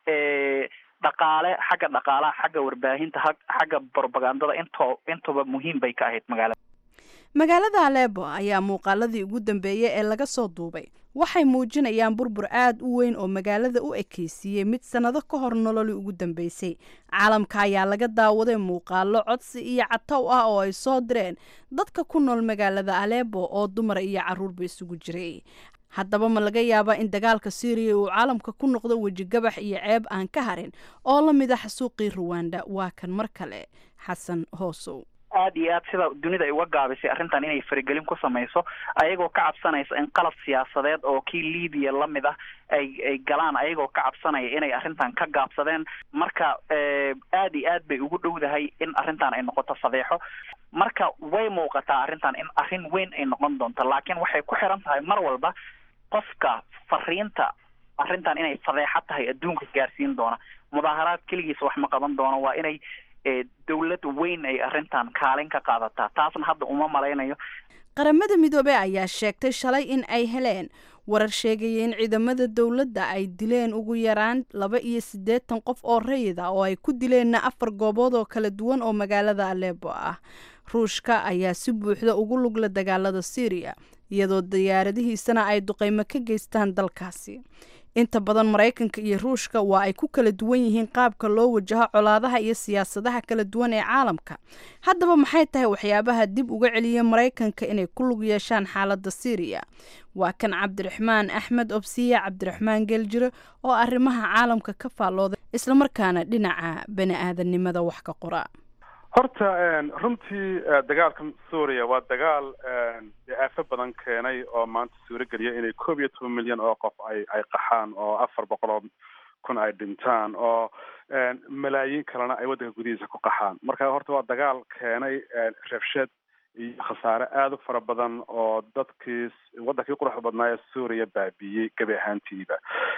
dhaqaale xagga dhaqaalaha xagga warbaahinta xagga propagandada into intuba muhiim bay ka ahayd magaalada magaalada aleebo ayaa muuqaaladii ugu dambeeyey ee laga soo duubay waxay muujinayaan burbur aad u weyn oo magaalada u ekeysiiyey mid sannado ka hor nololi ugu dambeysay caalamka ayaa laga daawaday muuqaalo codsi iyo catow ah oo ay soo direen dadka ku nool magaalada aleebo oo dumar iyo caruurba isugu jiray haddaba ma laga yaabaa in dagaalka syriya uu caalamka ku noqdo wejigabax iyo ceeb aan ka harin oo la mid ah xasuuqii ruwanda waa kan mar kale xasan hoosow aad iyo aad sida dunida ay uga gaabisay arrintan inay faragelin ku samayso ayagoo ka cabsanaysa in qalab siyaasadeed oo kii libiya lamid ah ay ay galaan ayagoo ka cabsanaya inay arrintan ka gaabsadeen marka aad iyo aad bay ugu dhowdahay in arrintan ay noqoto fadeexo marka way muuqataa arrintan in arrin weyn ay noqon doonto laakiin waxay ku xiran tahay mar walba qofka fariinta arrintan inay fadeexo tahay adduunka gaarsiin doona mudaaharaad keligiis wax ma qaban doono waa inay dowlad weyn ay arrintan kaalin ka qaadataa taasna hadda uma malaynayo qaramada midoobey ayaa sheegtay shalay in ay heleen warar sheegaya in ciidamada dowladda ay dileen ugu yaraan laba iyo siddeetan qof oo rayid ah oo ay ku dileenna afar goobood oo kala duwan oo magaalada aleebo ah ruushka ayaa si buuxda ugu lugla dagaalada syriya iyadoo diyaaradihiisana ay duqeymo ka geystaan dalkaasi inta badan maraykanka iyo ruushka waa ay ku kala duwan yihiin qaabka loo wajaho colaadaha iyo siyaasadaha kala duwan ee caalamka haddaba maxay tahay waxyaabaha dib uga celiya maraykanka inay ku lug yeeshaan xaaladda syriya waa kan cabdiraxmaan axmed obsiye cabdiraxmaan geeljire oo arrimaha caalamka ka faallooday islamarkaana dhinaca bani aadamnimada wax ka qora horta runtii dagaalka suuriya waa dagaal aafo badan keenay oo maanta suurogeliya inay koob iyo toban milyan oo qof ay ay qaxaan oo afar boqol oo kun ay dhintaan oo malaayiin kalena ay waddanka gudihiisa ku qaxaan marka horta waa dagaal keenay rabshad iyo khasaare aada u fara badan oo dadkii waddankii quruxda badnaa ee suuriya baabiiyey gebi ahaantiiba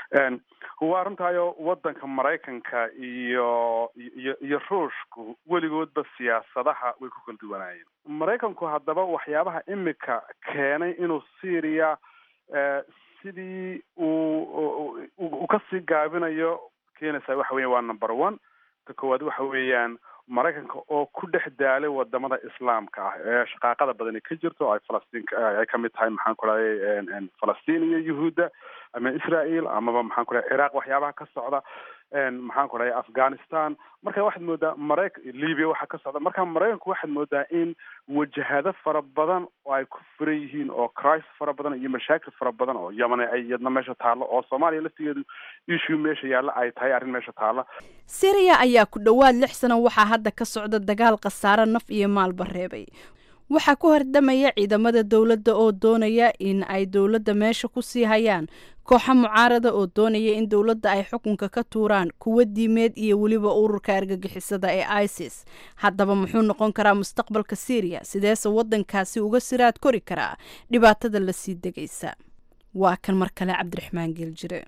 waa runtaayo waddanka maraykanka iyo iyo iyo ruushku weligoodba siyaasadaha way ku kala duwanaayeen maraykanku haddaba waxyaabaha imika keenay inuu syria sidii uu uu kasii gaabinayo keenaysaa waxa weya waa number one ka koowaad waxa weeyaan maraykanka oo ku dhex daalay wadamada islaamka ah ee shaqaaqada badani ka jirto ay falastiin ay kamid tahay maxaan ku dhahay falastiin iyo yuhuudda ama israel amaba maxaan ku dhahay ciraaq waxyaabaha ka socda maxaan ku dhahay afghanistan marka waxaad moodaa maraykan libya waxa ka socda marka maraykanku waxaad moodaa in wajahado fara badan oo ay ku furan yihiin oo crisis fara badan iyo mashaakil fara badan oo yamane ay iyadna meesha taallo oo soomaaliya laftigeedu issue meesha yaalla ay tahay arrin meesha taalla syriya ayaa ku dhowaad lix sano waxaa hadda ka socda dagaal khasaare naf iyo maalba reebay waxaa ku hordamaya ciidamada dowladda oo doonaya in ay dowladda meesha ku sii hayaan kooxa mucaarada oo doonaya in dowladda ay xukunka ka tuuraan kuwa diimeed iyo weliba ururka argagixisada ee isis haddaba muxuu noqon karaa mustaqbalka syriya sideese waddankaasi uga siraad kori karaa dhibaatada lasii degaysa waa kan mar kale cabdiraxmaan geeljire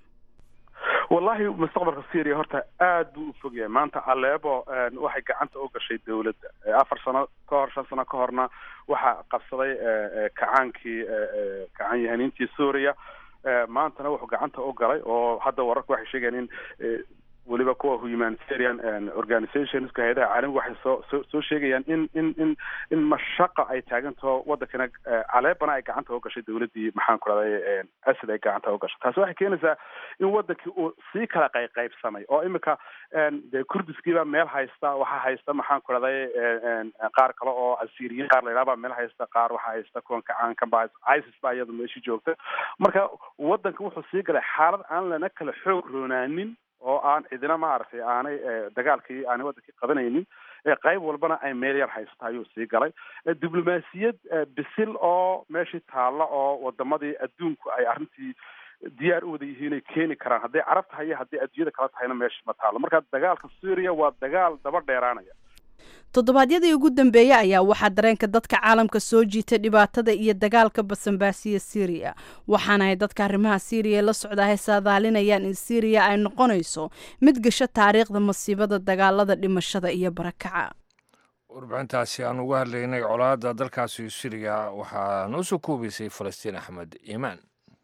wallahi mustaqbalka syria horta aad buu u fog yahay maanta aleebo waxay gacanta u gashay dowladda afar sano ka hor shan sano ka horna waxaa qabsaday kacaankii kacan yahaniintii suuriya maantana wuxuu gacanta u galay oo hadda wararku waxay sheegayaan in weliba kuwa humanitarian organizationska hay-adaha caalamiga waxay soo soo soo sheegayaan in in in in mashaqa ay taagantaho waddankana caleebana ay gacanta u gashay dowladdii maxaan ku rahday asad ay gacanta u gashay taasi waxay keenaysaa in waddankii uu sii kala qayqaybsamay oo imika dee kurdiskiiba meel haysta waxaa haysta maxaan ku rahday qaar kale oo asiriyiin qaar la yidhaha baa meel haysta qaar waxaa haysta kuwan kacaankan ba isis baa iyadu meeshii joogta marka waddanka wuxuu sii galay xaalad aan lana kala xoog roonaanin oo aan cidina maaragtay aanay dagaalkii aanay waddankii qabanaynin qayb walbana ay meel yar haysta ayuu sii galay diblomaasiyad bisil oo meeshii taalla oo wadamadii adduunku ay arrintii diyaar u wada yihiin ay keeni karaan hadday carab tahay iyo hadday adduunyada kala tahayna meesha ma taallo marka dagaalka suuriya waa dagaal daba dheeraanaya toddobaadyadii ugu dambeeyey ayaa waxaa dareenka dadka caalamka soo jiitay dhibaatada iyo dagaalka basanbaasiya syriya waxaana ay dadka arrimaha syriya la socdahay saadaalinayaan in syriya ay noqonayso mid gasho taariikhda masiibada dagaalada dhimashada iyo barakaca warbixintaasi aan uga hadlaynay colaadda dalkaasi siriya waxaa noo soo koobaysay falastiin axmed iimaan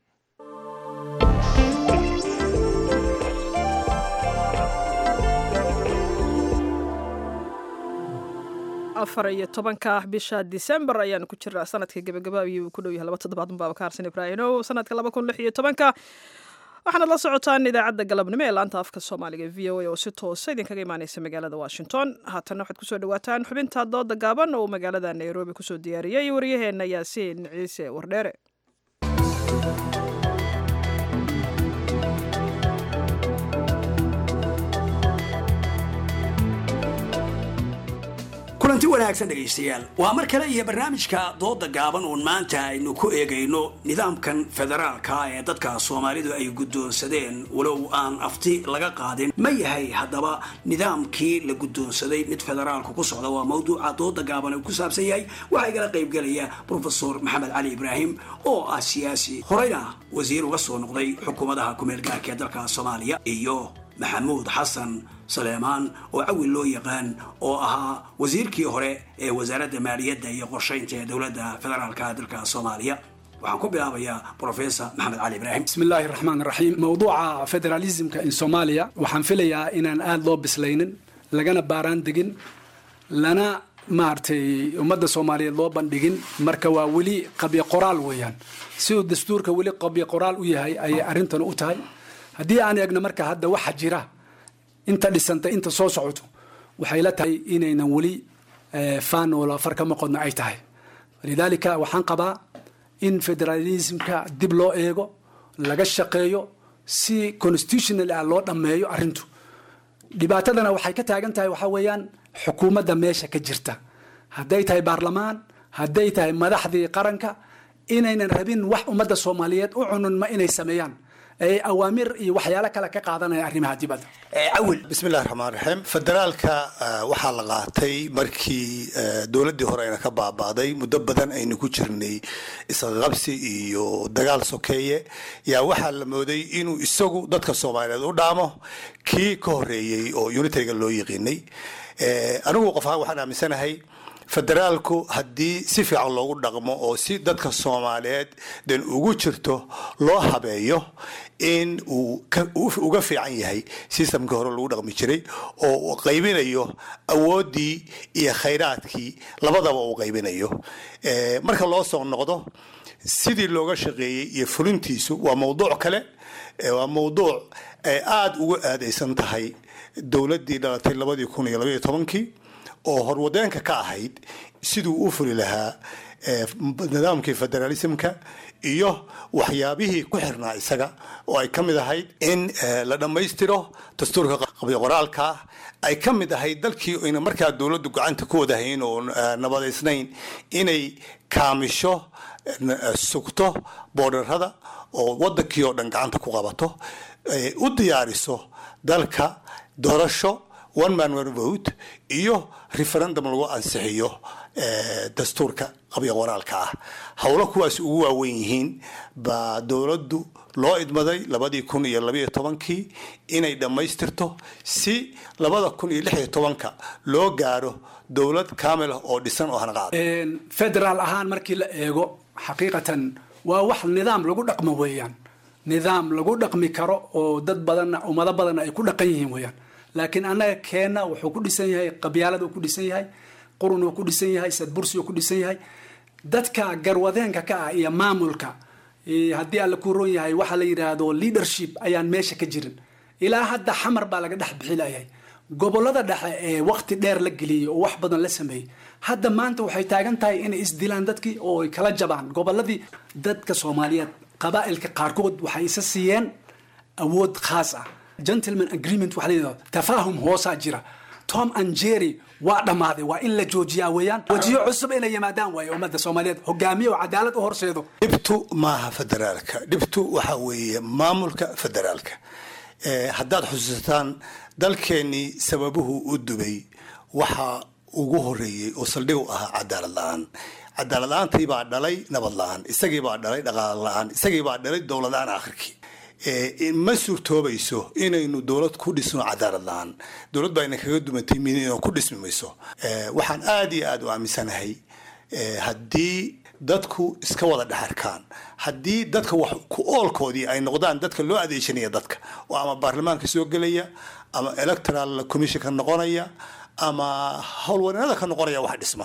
afar iyo tobanka bisha disembar ayaanu ku jiraa sanadka gebagaba ayuu ku dhow yahay laba toddobaad unbaaba ka harsan ibraahinow sanadka laba kun lix iyo tobanka waxaanad la socotaan idaacadda galabnimo ee laanta afka soomaaliga v o a oo si toosa idinkaga imaaneysa magaalada washington haatanna waxaad kusoo dhawaataan xubinta dooda gaaban oo magaalada nairobi kusoo diyaariyey waryaheena yaasiin ciise wardheere kulanti wanaagsan dhegaystayaal waa mar kale iyo barnaamijka dooda gaaban uun maanta aynu ku eegayno nidaamkan federaalka ee dadka soomaalidu ay guddoonsadeen walow aan afti laga qaadin ma yahay haddaba nidaamkii la guddoonsaday mid federaalku ku socda waa mawduuca dooda gaaban uu ku saabsan yahay waxaa igala qaybgelaya profesor maxamed cali ibraahim oo ah siyaasi horeyna wasiir uga soo noqday xukuumadaha kumeel gaarka ee dalka soomaaliya iyo maxamuud xasan saleemaan oo cawil loo yaqaan oo ahaa wasiirkii hore ee wasaaradda maaliyadda iyo qorshaynta ee dowladda federaalka dalka soomaaliya waxaan ku bilaabayaa professor maxamed cali ibraahim بسم الله الرحمن الرحيم موضوع فederalismka in Soomaaliya waxaan filayaa inaan aad loo bislaynin lagana baaraan degin lana maartay ummadda Soomaaliyeed loo bandhigin marka waa weli qabya qoraal weeyaan si uu dastuurka weli qabya qoraal u yahay ayay arrintan u tahay haddii aan eegno marka hadda waxa jira inta dhisanta inta soo socoto waxay la tahay inaynan weli faan wala far ka maqodna ay tahay lidaalika waxaan qabaa in federalismka dib loo eego laga shaqeeyo si constitutional ah loo dhammeeyo arrintu dhibaatadana waxay ka taagan tahay waxaa weeyaan xukuumadda meesha ka jirta hadday tahay baarlamaan hadday tahay madaxdii qaranka inaynan rabin wax ummadda soomaaliyeed u cununma inay sameeyaan ee awaamir iyo waxyaalo kale ka qaadanaya arrimaha dibadda cawil bismillahi raxmaan raxiim federaalka waxaa la qaatay markii dowladdii hore ayna ka baabaaday muddo badan aynu ku jirnay isqaqabsi iyo dagaal sokeeye yaa waxaa la mooday inuu isagu dadka soomaaliyeed u dhaamo kii ka horeeyey oo unitariga loo yiqiinay anigu qof ahaan waxaan aaminsanahay federaalku haddii si fiican loogu dhaqmo oo si dadka soomaaliyeed dan ugu jirto loo habeeyo in uu uga fiican yahay sistamkii hore lagu dhaqmi jiray oo uu qaybinayo awooddii iyo khayraadkii labadaba uu qaybinayo marka loo soo noqdo sidii looga shaqeeyey iyo fulintiisu waa mawduuc kale waa mawduuc ay aada uga aadaysan tahay dowladdii dhalatay labadii kun iyo labaiyo tobankii oo horwadeenka ka ahayd siduu u fuli lahaa nidaamkii federalismka iyo waxyaabihii ku xirnaa isaga oo ay ka mid ahayd in la dhammaystiro dastuurka qabyo qoraalka ay ka mid ahayd dalkii ayna markaa dowladdu gacanta ku wadahayn oo nabadaysnayn inay kaamisho sugto boodharada oo wadankii oo dhan gacanta ku qabato u diyaariso dalka doorasho one man one vote iyo referendum lagu ansixiyo dastuurka qabyo qoraalka ah howlo kuwaas ugu waaweyn yihiin baa dowladdu loo idmaday labadii kun iyo labaiyo tobankii inay dhammaystirto si labada kun iyo lix iyo tobanka loo gaaro dowlad kaamil ah oo dhisan oo hanaqaad federaal ahaan markii la eego xaqiiqatan waa wax nidaam lagu dhaqmo weeyaan nidaam lagu dhaqmi karo oo dad badanna ummado badanna ay ku dhaqan yihiin weeyaan laakiin annaga keenna wuxuu ku dhisan yahay qabyaalad uu ku dhisan yahay qurun uu ku dhisan yahay sadbursi uu ku dhisan yahay dadka garwadeenka ka ah iyo maamulka haddii alla ku roon yahay waxaa la yidhaahdo leadership ayaan meesha ka jirin ilaa hadda xamar baa laga dhex bixilayay gobolada dhexe ee waqti dheer la geliyey oo wax badan la sameeyey hadda maanta waxay taagan tahay inay isdilaan dadkii oo ay kala jabaan goboladii dadka soomaaliyeed qabaa'ilka qaarkood waxay isa siiyeen awood khaas ah gentleman agreement waxa la yidhahdo tafaahum hoosaa jira tom and jerry waa dhammaaday waa in la joojiyaa weeyaan wajiyo cusub inay yimaadaan waaye ummadda soomaaliyeed hogaamiye oo cadaalad u horseedo dhibtu maaha federaalka dhibtu waxa weeye maamulka federaalka haddaad xusuusataan dalkeennii sababuhu u dubay waxa ugu horeeyey oo saldhig u ahaa cadaalad la-aan cadaalad la-aantii baa dhalay nabad la-aan isagii baa dhalay dhaqaale la-aan isagii baa dhalay dowlad la-aan akhirkii Eh, ma suurtoobayso inaynu dowlad ku dhisno cadaalad la-aan dowlad baa ina kaga dumantay mid inuu ku dhismi mayso Eh, waxaan aad iyo aad u aaminsanahay eh, haddii dadku iska wada dhexarkaan haddii dadka wax ku oolkoodii ay noqdaan dadka loo adeegsanaya dadka oo ama baarlamaanka soo gelaya ama electoral commission ka noqonaya ama howlwareennada ka noqonaya wax dhisma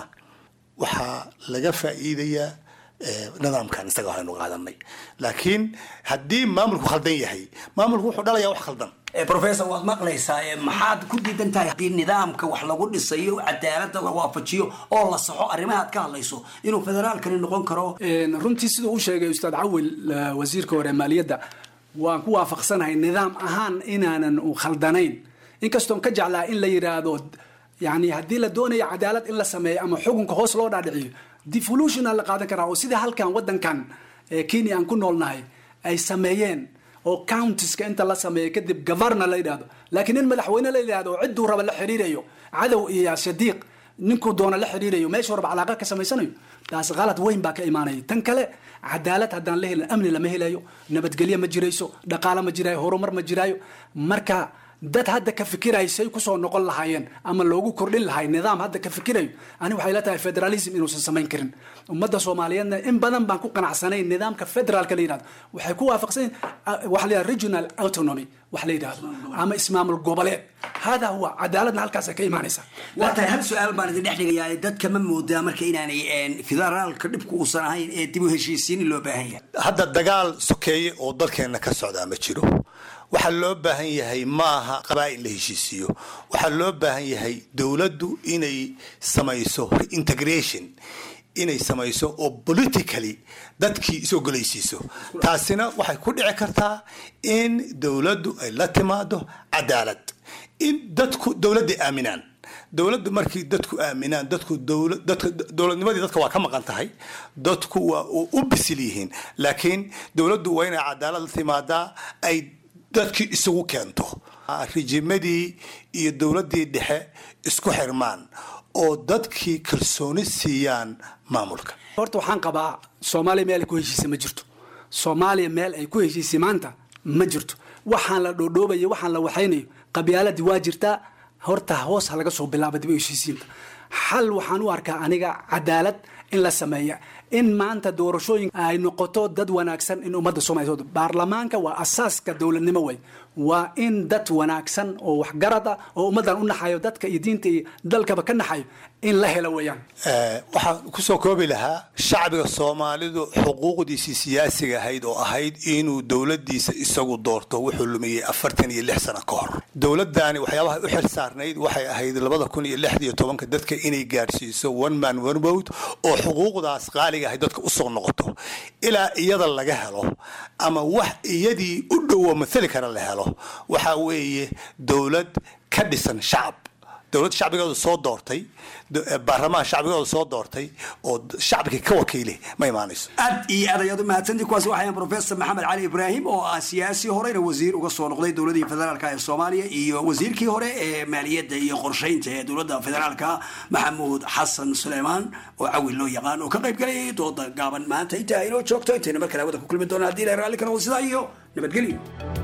waxaa laga faa'iidayaa eh, nidaamkan isaga waxaynu qaadanay laakiin haddii maamulku khaldan yahay maamulku wuxuu dhalayaa wax khaldan Eh, professor waad maqlaysaa eh, maxaad ku diidan tahay haddii nidaamka wax lagu dhisayo cadaaladda la waafajiyo oo la saxo arrimaha aad ka hadlayso inuu federaalkani noqon karo Een, runtii siduu u sheegay ustaad cawil eh, wasiirka hore maaliyadda waan ku waafaqsanahay nidaam ahaan inaanan u khaldanayn inkastoon ka jeclaa in la yidhaahdo yani haddii la doonayo cadaalad in la sameeyo ama xukunka hoos loo dhaadhiciyo devolution la qaadan karaa oo sida halkan wadankan ee kenya aan ku noolnahay ay sameeyeen oo countiska inta la sameeyo kadib governor la yidhahdo laakiin in madaxweyne la yidhahdo oo cidduu raba la xiriirayo cadow iyo shadiiq ninkuu doona la xiriirayo meeshuu raba calaaqa ka samaysanayo taas qalad weyn baa ka imaanaya tan kale cadaalad haddaan la helin amni lama helayo nabadgelyo ma jirayso dhaqaale ma jiraayo horumar ma jiraayo marka dad hadda ka fikirayo say kusoo noqon lahaayeen ama loogu kordhin lahay nidaam hadda ka fikirayo ani waxay la tahay federalism inuusan samayn karin ummadda soomaaliyeedna in badan baan ku qanacsanayn nidaamka federaalka la yidhahdo waxay ku waafaqsan waxa la yidhahdo regional autonomy wax la yidhahdo ama ismaamul goboleed hada huwa cadaaladna halkaasay ka imaanaysaa waa tahay hal su-aal baan idin dhex dhigayaa dadka ma moodaa marka inaanay een, federaalka dhibku uusan ahayn ee dib u heshiisiin loo baahan yahay hadda dagaal sokeeye oo dalkeenna ka socdaa ma jiro waxaa loo baahan yahay maaha qabaa'il la heshiisiiyo waxaa loo baahan yahay dowladdu inay samayso reintegration inay samayso oo politically dadkii is-ogolaysiiso taasina waxay ku dhici kartaa in dowladdu ay la timaado cadaalad in dadku dowladday aaminaan dowladdu markii dadku aaminaan dadku dowla- dadka dowladnimadii dadka waa ka maqan tahay dadku waa u u bisil yihiin laakiin dowladdu waa inay cadaalad la timaadaa ay dadkii isugu keento rijimadii iyo dowladdii dhexe isku xirmaan oo dadkii kalsooni siiyaan maamulka horta waxaan qabaa soomaaliya meel ay ku heshiisay ma jirto soomaaliya meel ay ku heshiisay maanta ma jirto waxaan la dhoodhoobayo waxaan la waxaynayo qabyaaladii waa jirtaa horta hoos ha laga soo bilaaba dib u heshiisiinta xal waxaan u arkaa aniga cadaalad in la sameeya in maanta doorashooyin ay noqoto dad wanaagsan in ummadda soomaaliya soo baarlamaanka waa asaaska dowladnimo wey waa in dad wanaagsan oo waxgarad ah oo ummaddan u naxayo dadka iyo diinta iyo dalkaba ka naxayo in la helo weeyaan Eh, waxaan kusoo koobi lahaa shacbiga soomaalidu xuquuqdiisii siyaasiga ahayd oo ahayd inuu dowladiisa isagu doorto wuxuu lumiyey afartan iyo lix sano ka hor dowladani waxyaabaha u xil saarnayd waxay ahayd labada kun iyo lixda iyo tobanka dadka inay gaarsiiso one man one vote oo xuquuqdaas qaaliga ahayd dadka usoo noqoto ilaa iyada laga helo ama wax iyadii u dhowo mathali kara la helo waxaa weeye dowlad ka dhisan shacab dowlad shacbigooda soo doortay do- eh, baarlamaan shacbigooda soo doortay oo d- shacbiga ka wakiilay ma imaanayso aad iyo aad ayaad u mahadsantii kuwaasi waxayan professor maxamed cali ibraahim oo ah siyaasi horeyna wasiir uga soo noqday dowladii federaalka ee soomaaliya iyo wasiirkii hore ee maaliyadda iyo qorsheynta ee dowladda federaalka maxamuud xasan suleymaan oo cawil loo yaqaan oo ka qayb galayay dooda gaaban maanta inta aynoo joogto intayna mar kale hawada ku kulmi doona haddii la raalli ka noqdo sidaa iyo nabadgelyo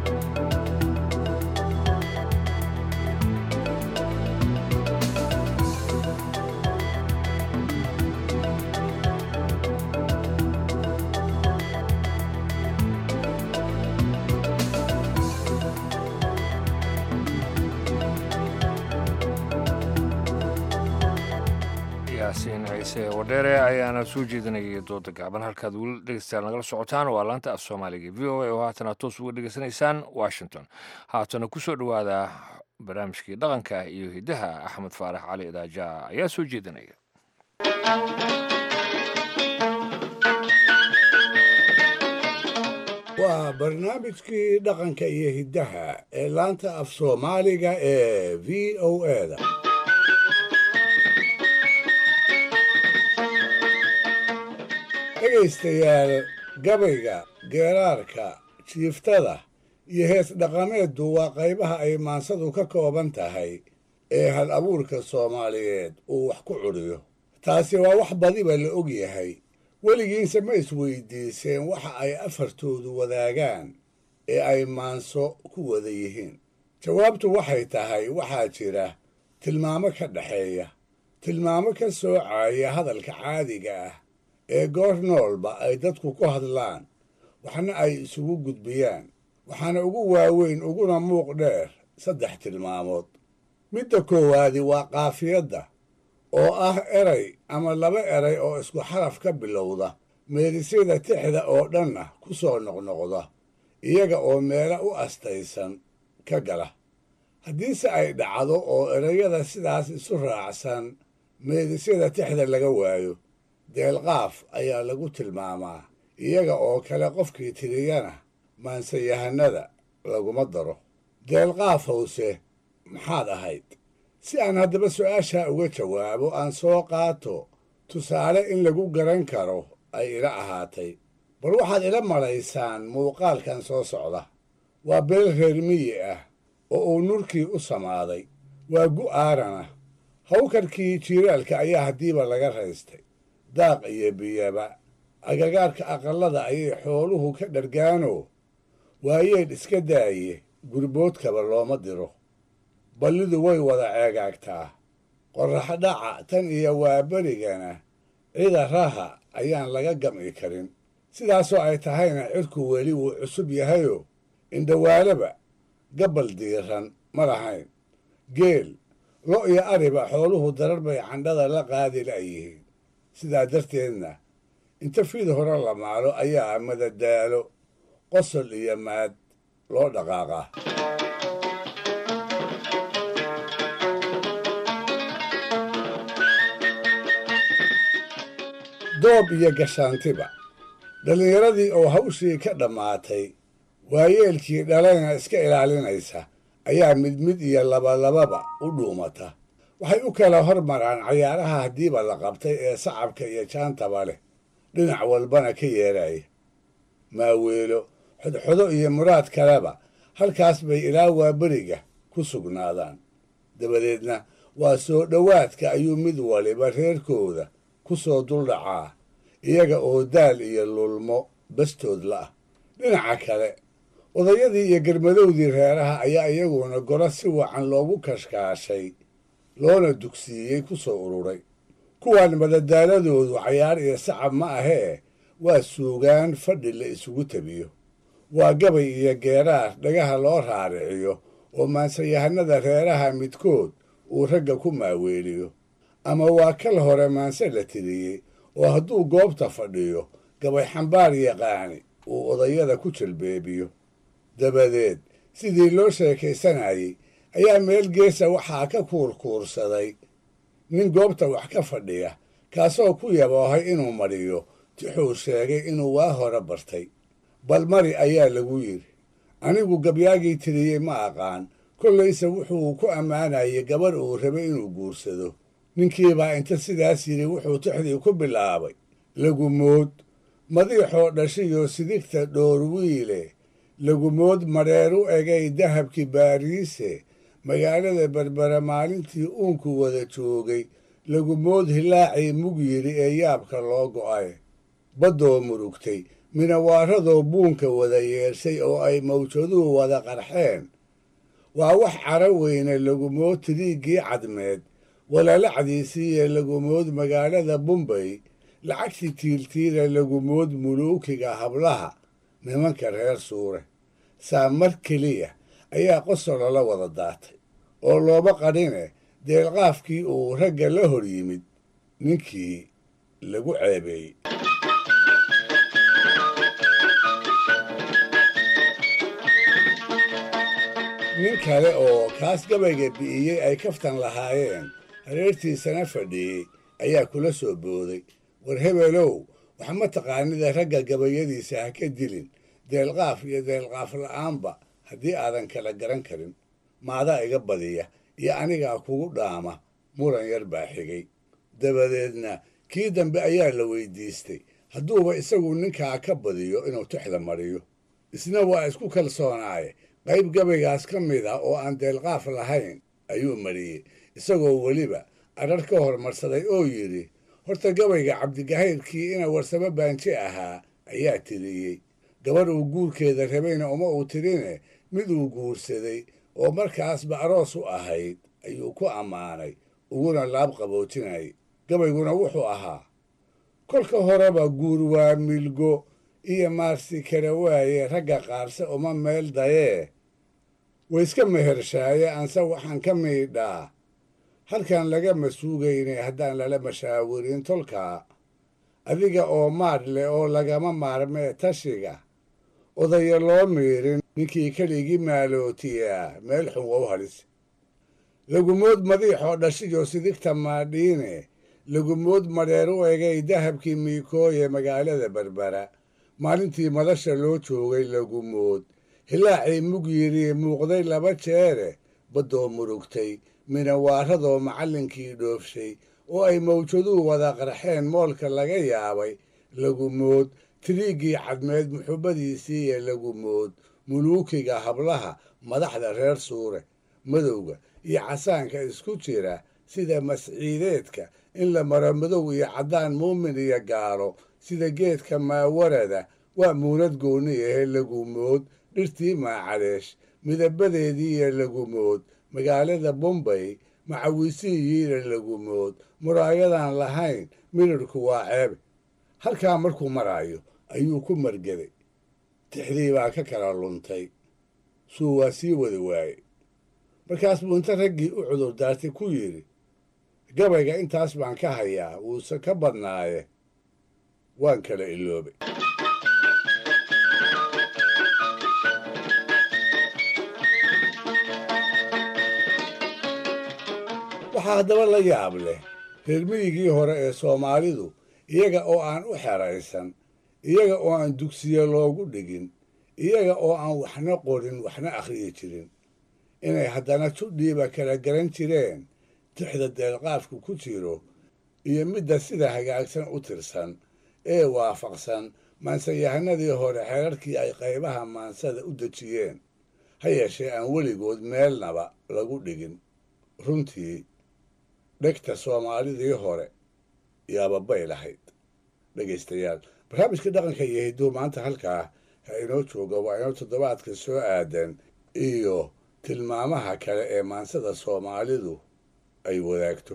yaasiin ciise wadheere ayaana soo jeedinayay dooda gaaban halkaad weli dhegeystayaal nagala socotaan waa laanta af soomaaliga v o a oo haatana toos uga dhegeysanaysaan washington haatana ku soo dhowaada barnaamijkii dhaqanka iyo hiddaha axmed faarax cali idaaja ayaa soo jeedinaya waa barnaamijkii dhaqanka iyo hiddaha ee laanta af soomaaliga ee v o eda dhegaystayaal gabayga geeraarka jiiftada iyo hees dhaqameeddu waa qaybaha ay maansadu ka kooban tahay ee hal abuurka soomaaliyeed uu wax ku cudhiyo taasi waa wax badiba la og yahay weligiinse ma isweydiiseen waxa ay afartoodu wadaagaan ee ay maanso ku wada yihiin jawaabtu waxay tahay waxaa jira tilmaamo ka dhexeeya tilmaamo ka soocaya hadalka caadiga ah ee goor noolba ay dadku ku hadlaan waxna ay isugu gudbiyaan waxaana ugu waaweyn uguna muuq dheer saddex tilmaamood midda koowaadi waa qaafiyadda oo ah eray ama laba eray oo isku xaraf ka bilowda meerisyada tixda oo dhanna ku soo noqnoqda iyaga oo meelo u astaysan ka gala haddiise ay dhacdo oo erayada sidaas isu raacsan meedisyada tixda laga waayo deelqaaf ayaa lagu tilmaamaa iyaga oo kale qofkii tiriyana maansayahanada laguma daro deelqaaf howse maxaad ahayd si aan haddaba su'aashaa uga jawaabo aan soo qaato tusaale in lagu garan karo ay ila ahaatay bal waxaad ila malaysaan muuqaalkan soo socda waa beel reer miyi ah oo uu nurkii u samaaday waa gu'aarana hawkarkii jiiraalka ayaa haddiiba laga raystay daaq iyo biyaba agagaarka aqallada ayay xooluhu ka dhargaanoo waayeedh iska daaye gurboodkaba looma diro ballidu way wada ceegaagtaa qorraxdhaca tan iyo waaberigana cida raha ayaan laga gam'i karin sidaasoo ay tahayna cirku weli wuu cusub yahayoo indhawaalaba gabbal diiran ma lahayn geel lo' iyo ariba xooluhu darar bay candhada la qaadi la'yihiin sidaa darteedna inta fiid hore la maalo ayaa madadaalo qosol iyo maad loo dhaqaaqaa doob iyo gashaantiba dhallinyaradii oo hawshii ka dhammaatay waayeelkii dhalayna iska ilaalinaysa ayaa mid mid iyo labalababa u dhuumata waxay u kala hormaraan cayaaraha haddiiba la qabtay ee sacabka iyo jaantaba leh dhinac walbana ka yeeraya maaweelo xodxodo iyo muraad kaleba halkaas bay ilaa waaberiga ku sugnaadaan dabadeedna waa soo dhowaadka ayuu mid waliba reerkooda ku soo duldhacaa iyaga oo daal iyo lulmo bastood la'ah dhinaca kale odayadii iyo garmadowdii reeraha ayaa iyaguna goro si wacan loogu kashkaashay loona dugsiiyey ku soo ururay kuwan madadaaladoodu cayaar iyo sacab ma ahee waa suugaan fadhi la isugu tabiyo waa gabay iyo geeraar dhagaha loo raariciyo oo maansayahanada reeraha midkood uu ragga ku maaweeliyo ama waa kal hore maanse la tiriyey oo hadduu goobta fadhiyo gabay xambaar yaqaani uu odayada ku jalbeebiyo dabadeed sidii loo sheekaysanayey ayaa meel geesa waxaa ka kuurkuursaday nin goobta wax ka fadhiya kaasoo ku yaboohay inuu mariyo tixuu sheegay inuu waa hore bartay bal mari ayaa lagu yidhi anigu gabyaagii tiriyey ma aqaan kollayse wuxuu ku ammaanayay gabarh uu rabay inuu guursado ninkiibaa inta sidaas yidhi wuxuu tixdii ku bilaabay lagumood madiixoo dhashiyo sidigta dhoor wiile lagumood madheer u egay dahabkii baariise magaalada berbera maalintii uunku wada joogay lagumood hilaacii mug yidhi ee yaabka loo go'ay baddoo murugtay minawaaradoo buunka wada yeeshay oo ay mawjaduhu wada qarxeen waa wax cara weyne lagumood tiriiggii cadmeed walalacdiisii ee lagumood magaalada bumbay lacagtii tiiltiila lagumood muluukiga hablaha nimanka reer suure saa mar keliya ayaa qosolo la wada daatay oo looma qadhine deelqaafkii uu ragga la hor yimid ninkii lagu ceebeeyey nin kale oo kaas gabayga bi'iyey ay kaftan lahaayeen hareertiisana fadhiyey ayaa kula soo booday war hebelow wax ma taqaanida ragga gabayadiisa ha ka dilin deelqaaf iyo deelqaaf la'aanba haddii aadan kala garan karin maadaa iga badiya iyo anigaa kugu dhaama muran yar baa xigay dabadeedna kii dambe ayaa la weydiistay hadduuba isagu ninkaa ka badiyo inuu tixda mariyo isna waa isku kalsoonaaye qayb gabaygaas ka mid ah oo aan deelqaaf lahayn ayuu mariyey isagoo weliba adrar ka hormarsaday oo yidhi horta gabayga cabdigahayrkii ina warsamo baanji ahaa ayaa tiriyey gabadh uu guurkeeda rabayna uma uu tirine mid uu guursaday oo markaasba aroos u ahayd ayuu ku ammaanay uguna laab qaboojinay gabayguna wuxuu ahaa kolka horeba guur waa milgo iyo maarsi kara waaye ragga qaarse uma meel dayee wayska mehershaaye anse waxaan ka miidhaa halkan lagama suugaynay haddaan lala mashaawirin tolkaa adiga oo maadh leh oo lagama maarmee tashiga odaya loo miirin ninkii keligii maalootiyaa meel xun waa u hadhis lagumood madiixoo dhashiyo sidigta maadhiine lagumood madheer u egay dahabkii miikooye magaalada berbera maalintii madasha loo joogay lagumood hilaacii mug yidhi muuqday laba jeere baddoo murugtay minawaaradoo macallinkii dhoofshay oo ay mawjaduhu wada qarxeen moolka laga yaabay lagumood tiriiggii cadmeed muxubbadiisii iyo lagumood muluukiga hablaha madaxda reer suure madowga iyo casaanka isku jira sida masciideedka in la maro madow iyo caddaan muumin iyo gaalo sida geedka maawarada waa muunad goonni ahe lagumood dhirtii maacadeesh midabadeedii iyo lagumood magaalada bombay macawiisihiiyo lagumood muraayadan lahayn midhirhku waa ceebe halkaa markuu maraayo ayuu ku margeday tixdii baa ka kala luntay suu waa sii wada waaye markaas buu inta raggii u cudur daartay ku yidhi gabayga intaas baan ka hayaa wuuse ka badnaaye waan kala iloobay waxaa haddaba la yaab leh reer miyigii hore ee soomaalidu iyaga oo aan u xeraysan iyaga oo aan dugsiye loogu dhigin iyaga oo aan waxna qorin waxna akhriyi jirin inay haddana judhiiba kala garan jireen tixda deelqaafku ku jiro iyo midda sida hagaagsan u tirsan ee waafaqsan maansayahanadii hore xeerarkii ay qaybaha maansada u dejiyeen ha yeeshee aan weligood meelnaba lagu dhigin runtii dhegta soomaalidii hore yaababay lahayd dhegaystayaal barnaamijka dhaqanka iyo hidduu maanta halkaa ha inoo jooga waa inoo toddobaadka soo aadan iyo tilmaamaha kale ee maansada soomaalidu ay wadaagto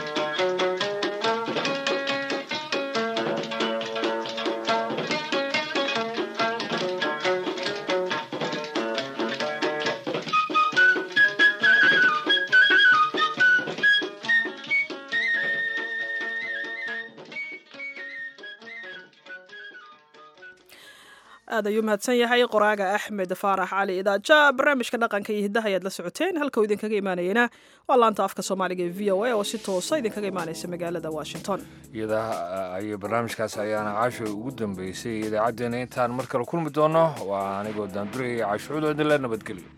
aad ayuu mahadsan yahay qoraaga axmed faarax cali idaaja barnaamijka dhaqanka iyo hiddaha ayaad la socoteen halka uu idinkaga imaanayena waa laanta afka soomaaliga ee v o a oo si toosa idinkaga imaanaysa magaalada washington iyada ayay barnaamijkaas ayaana caasho ugu dambeysay idaacaddeenna intaan mar kale kulmi doono waa anigoo daanduraya caasho cudo idinla nabadgelyo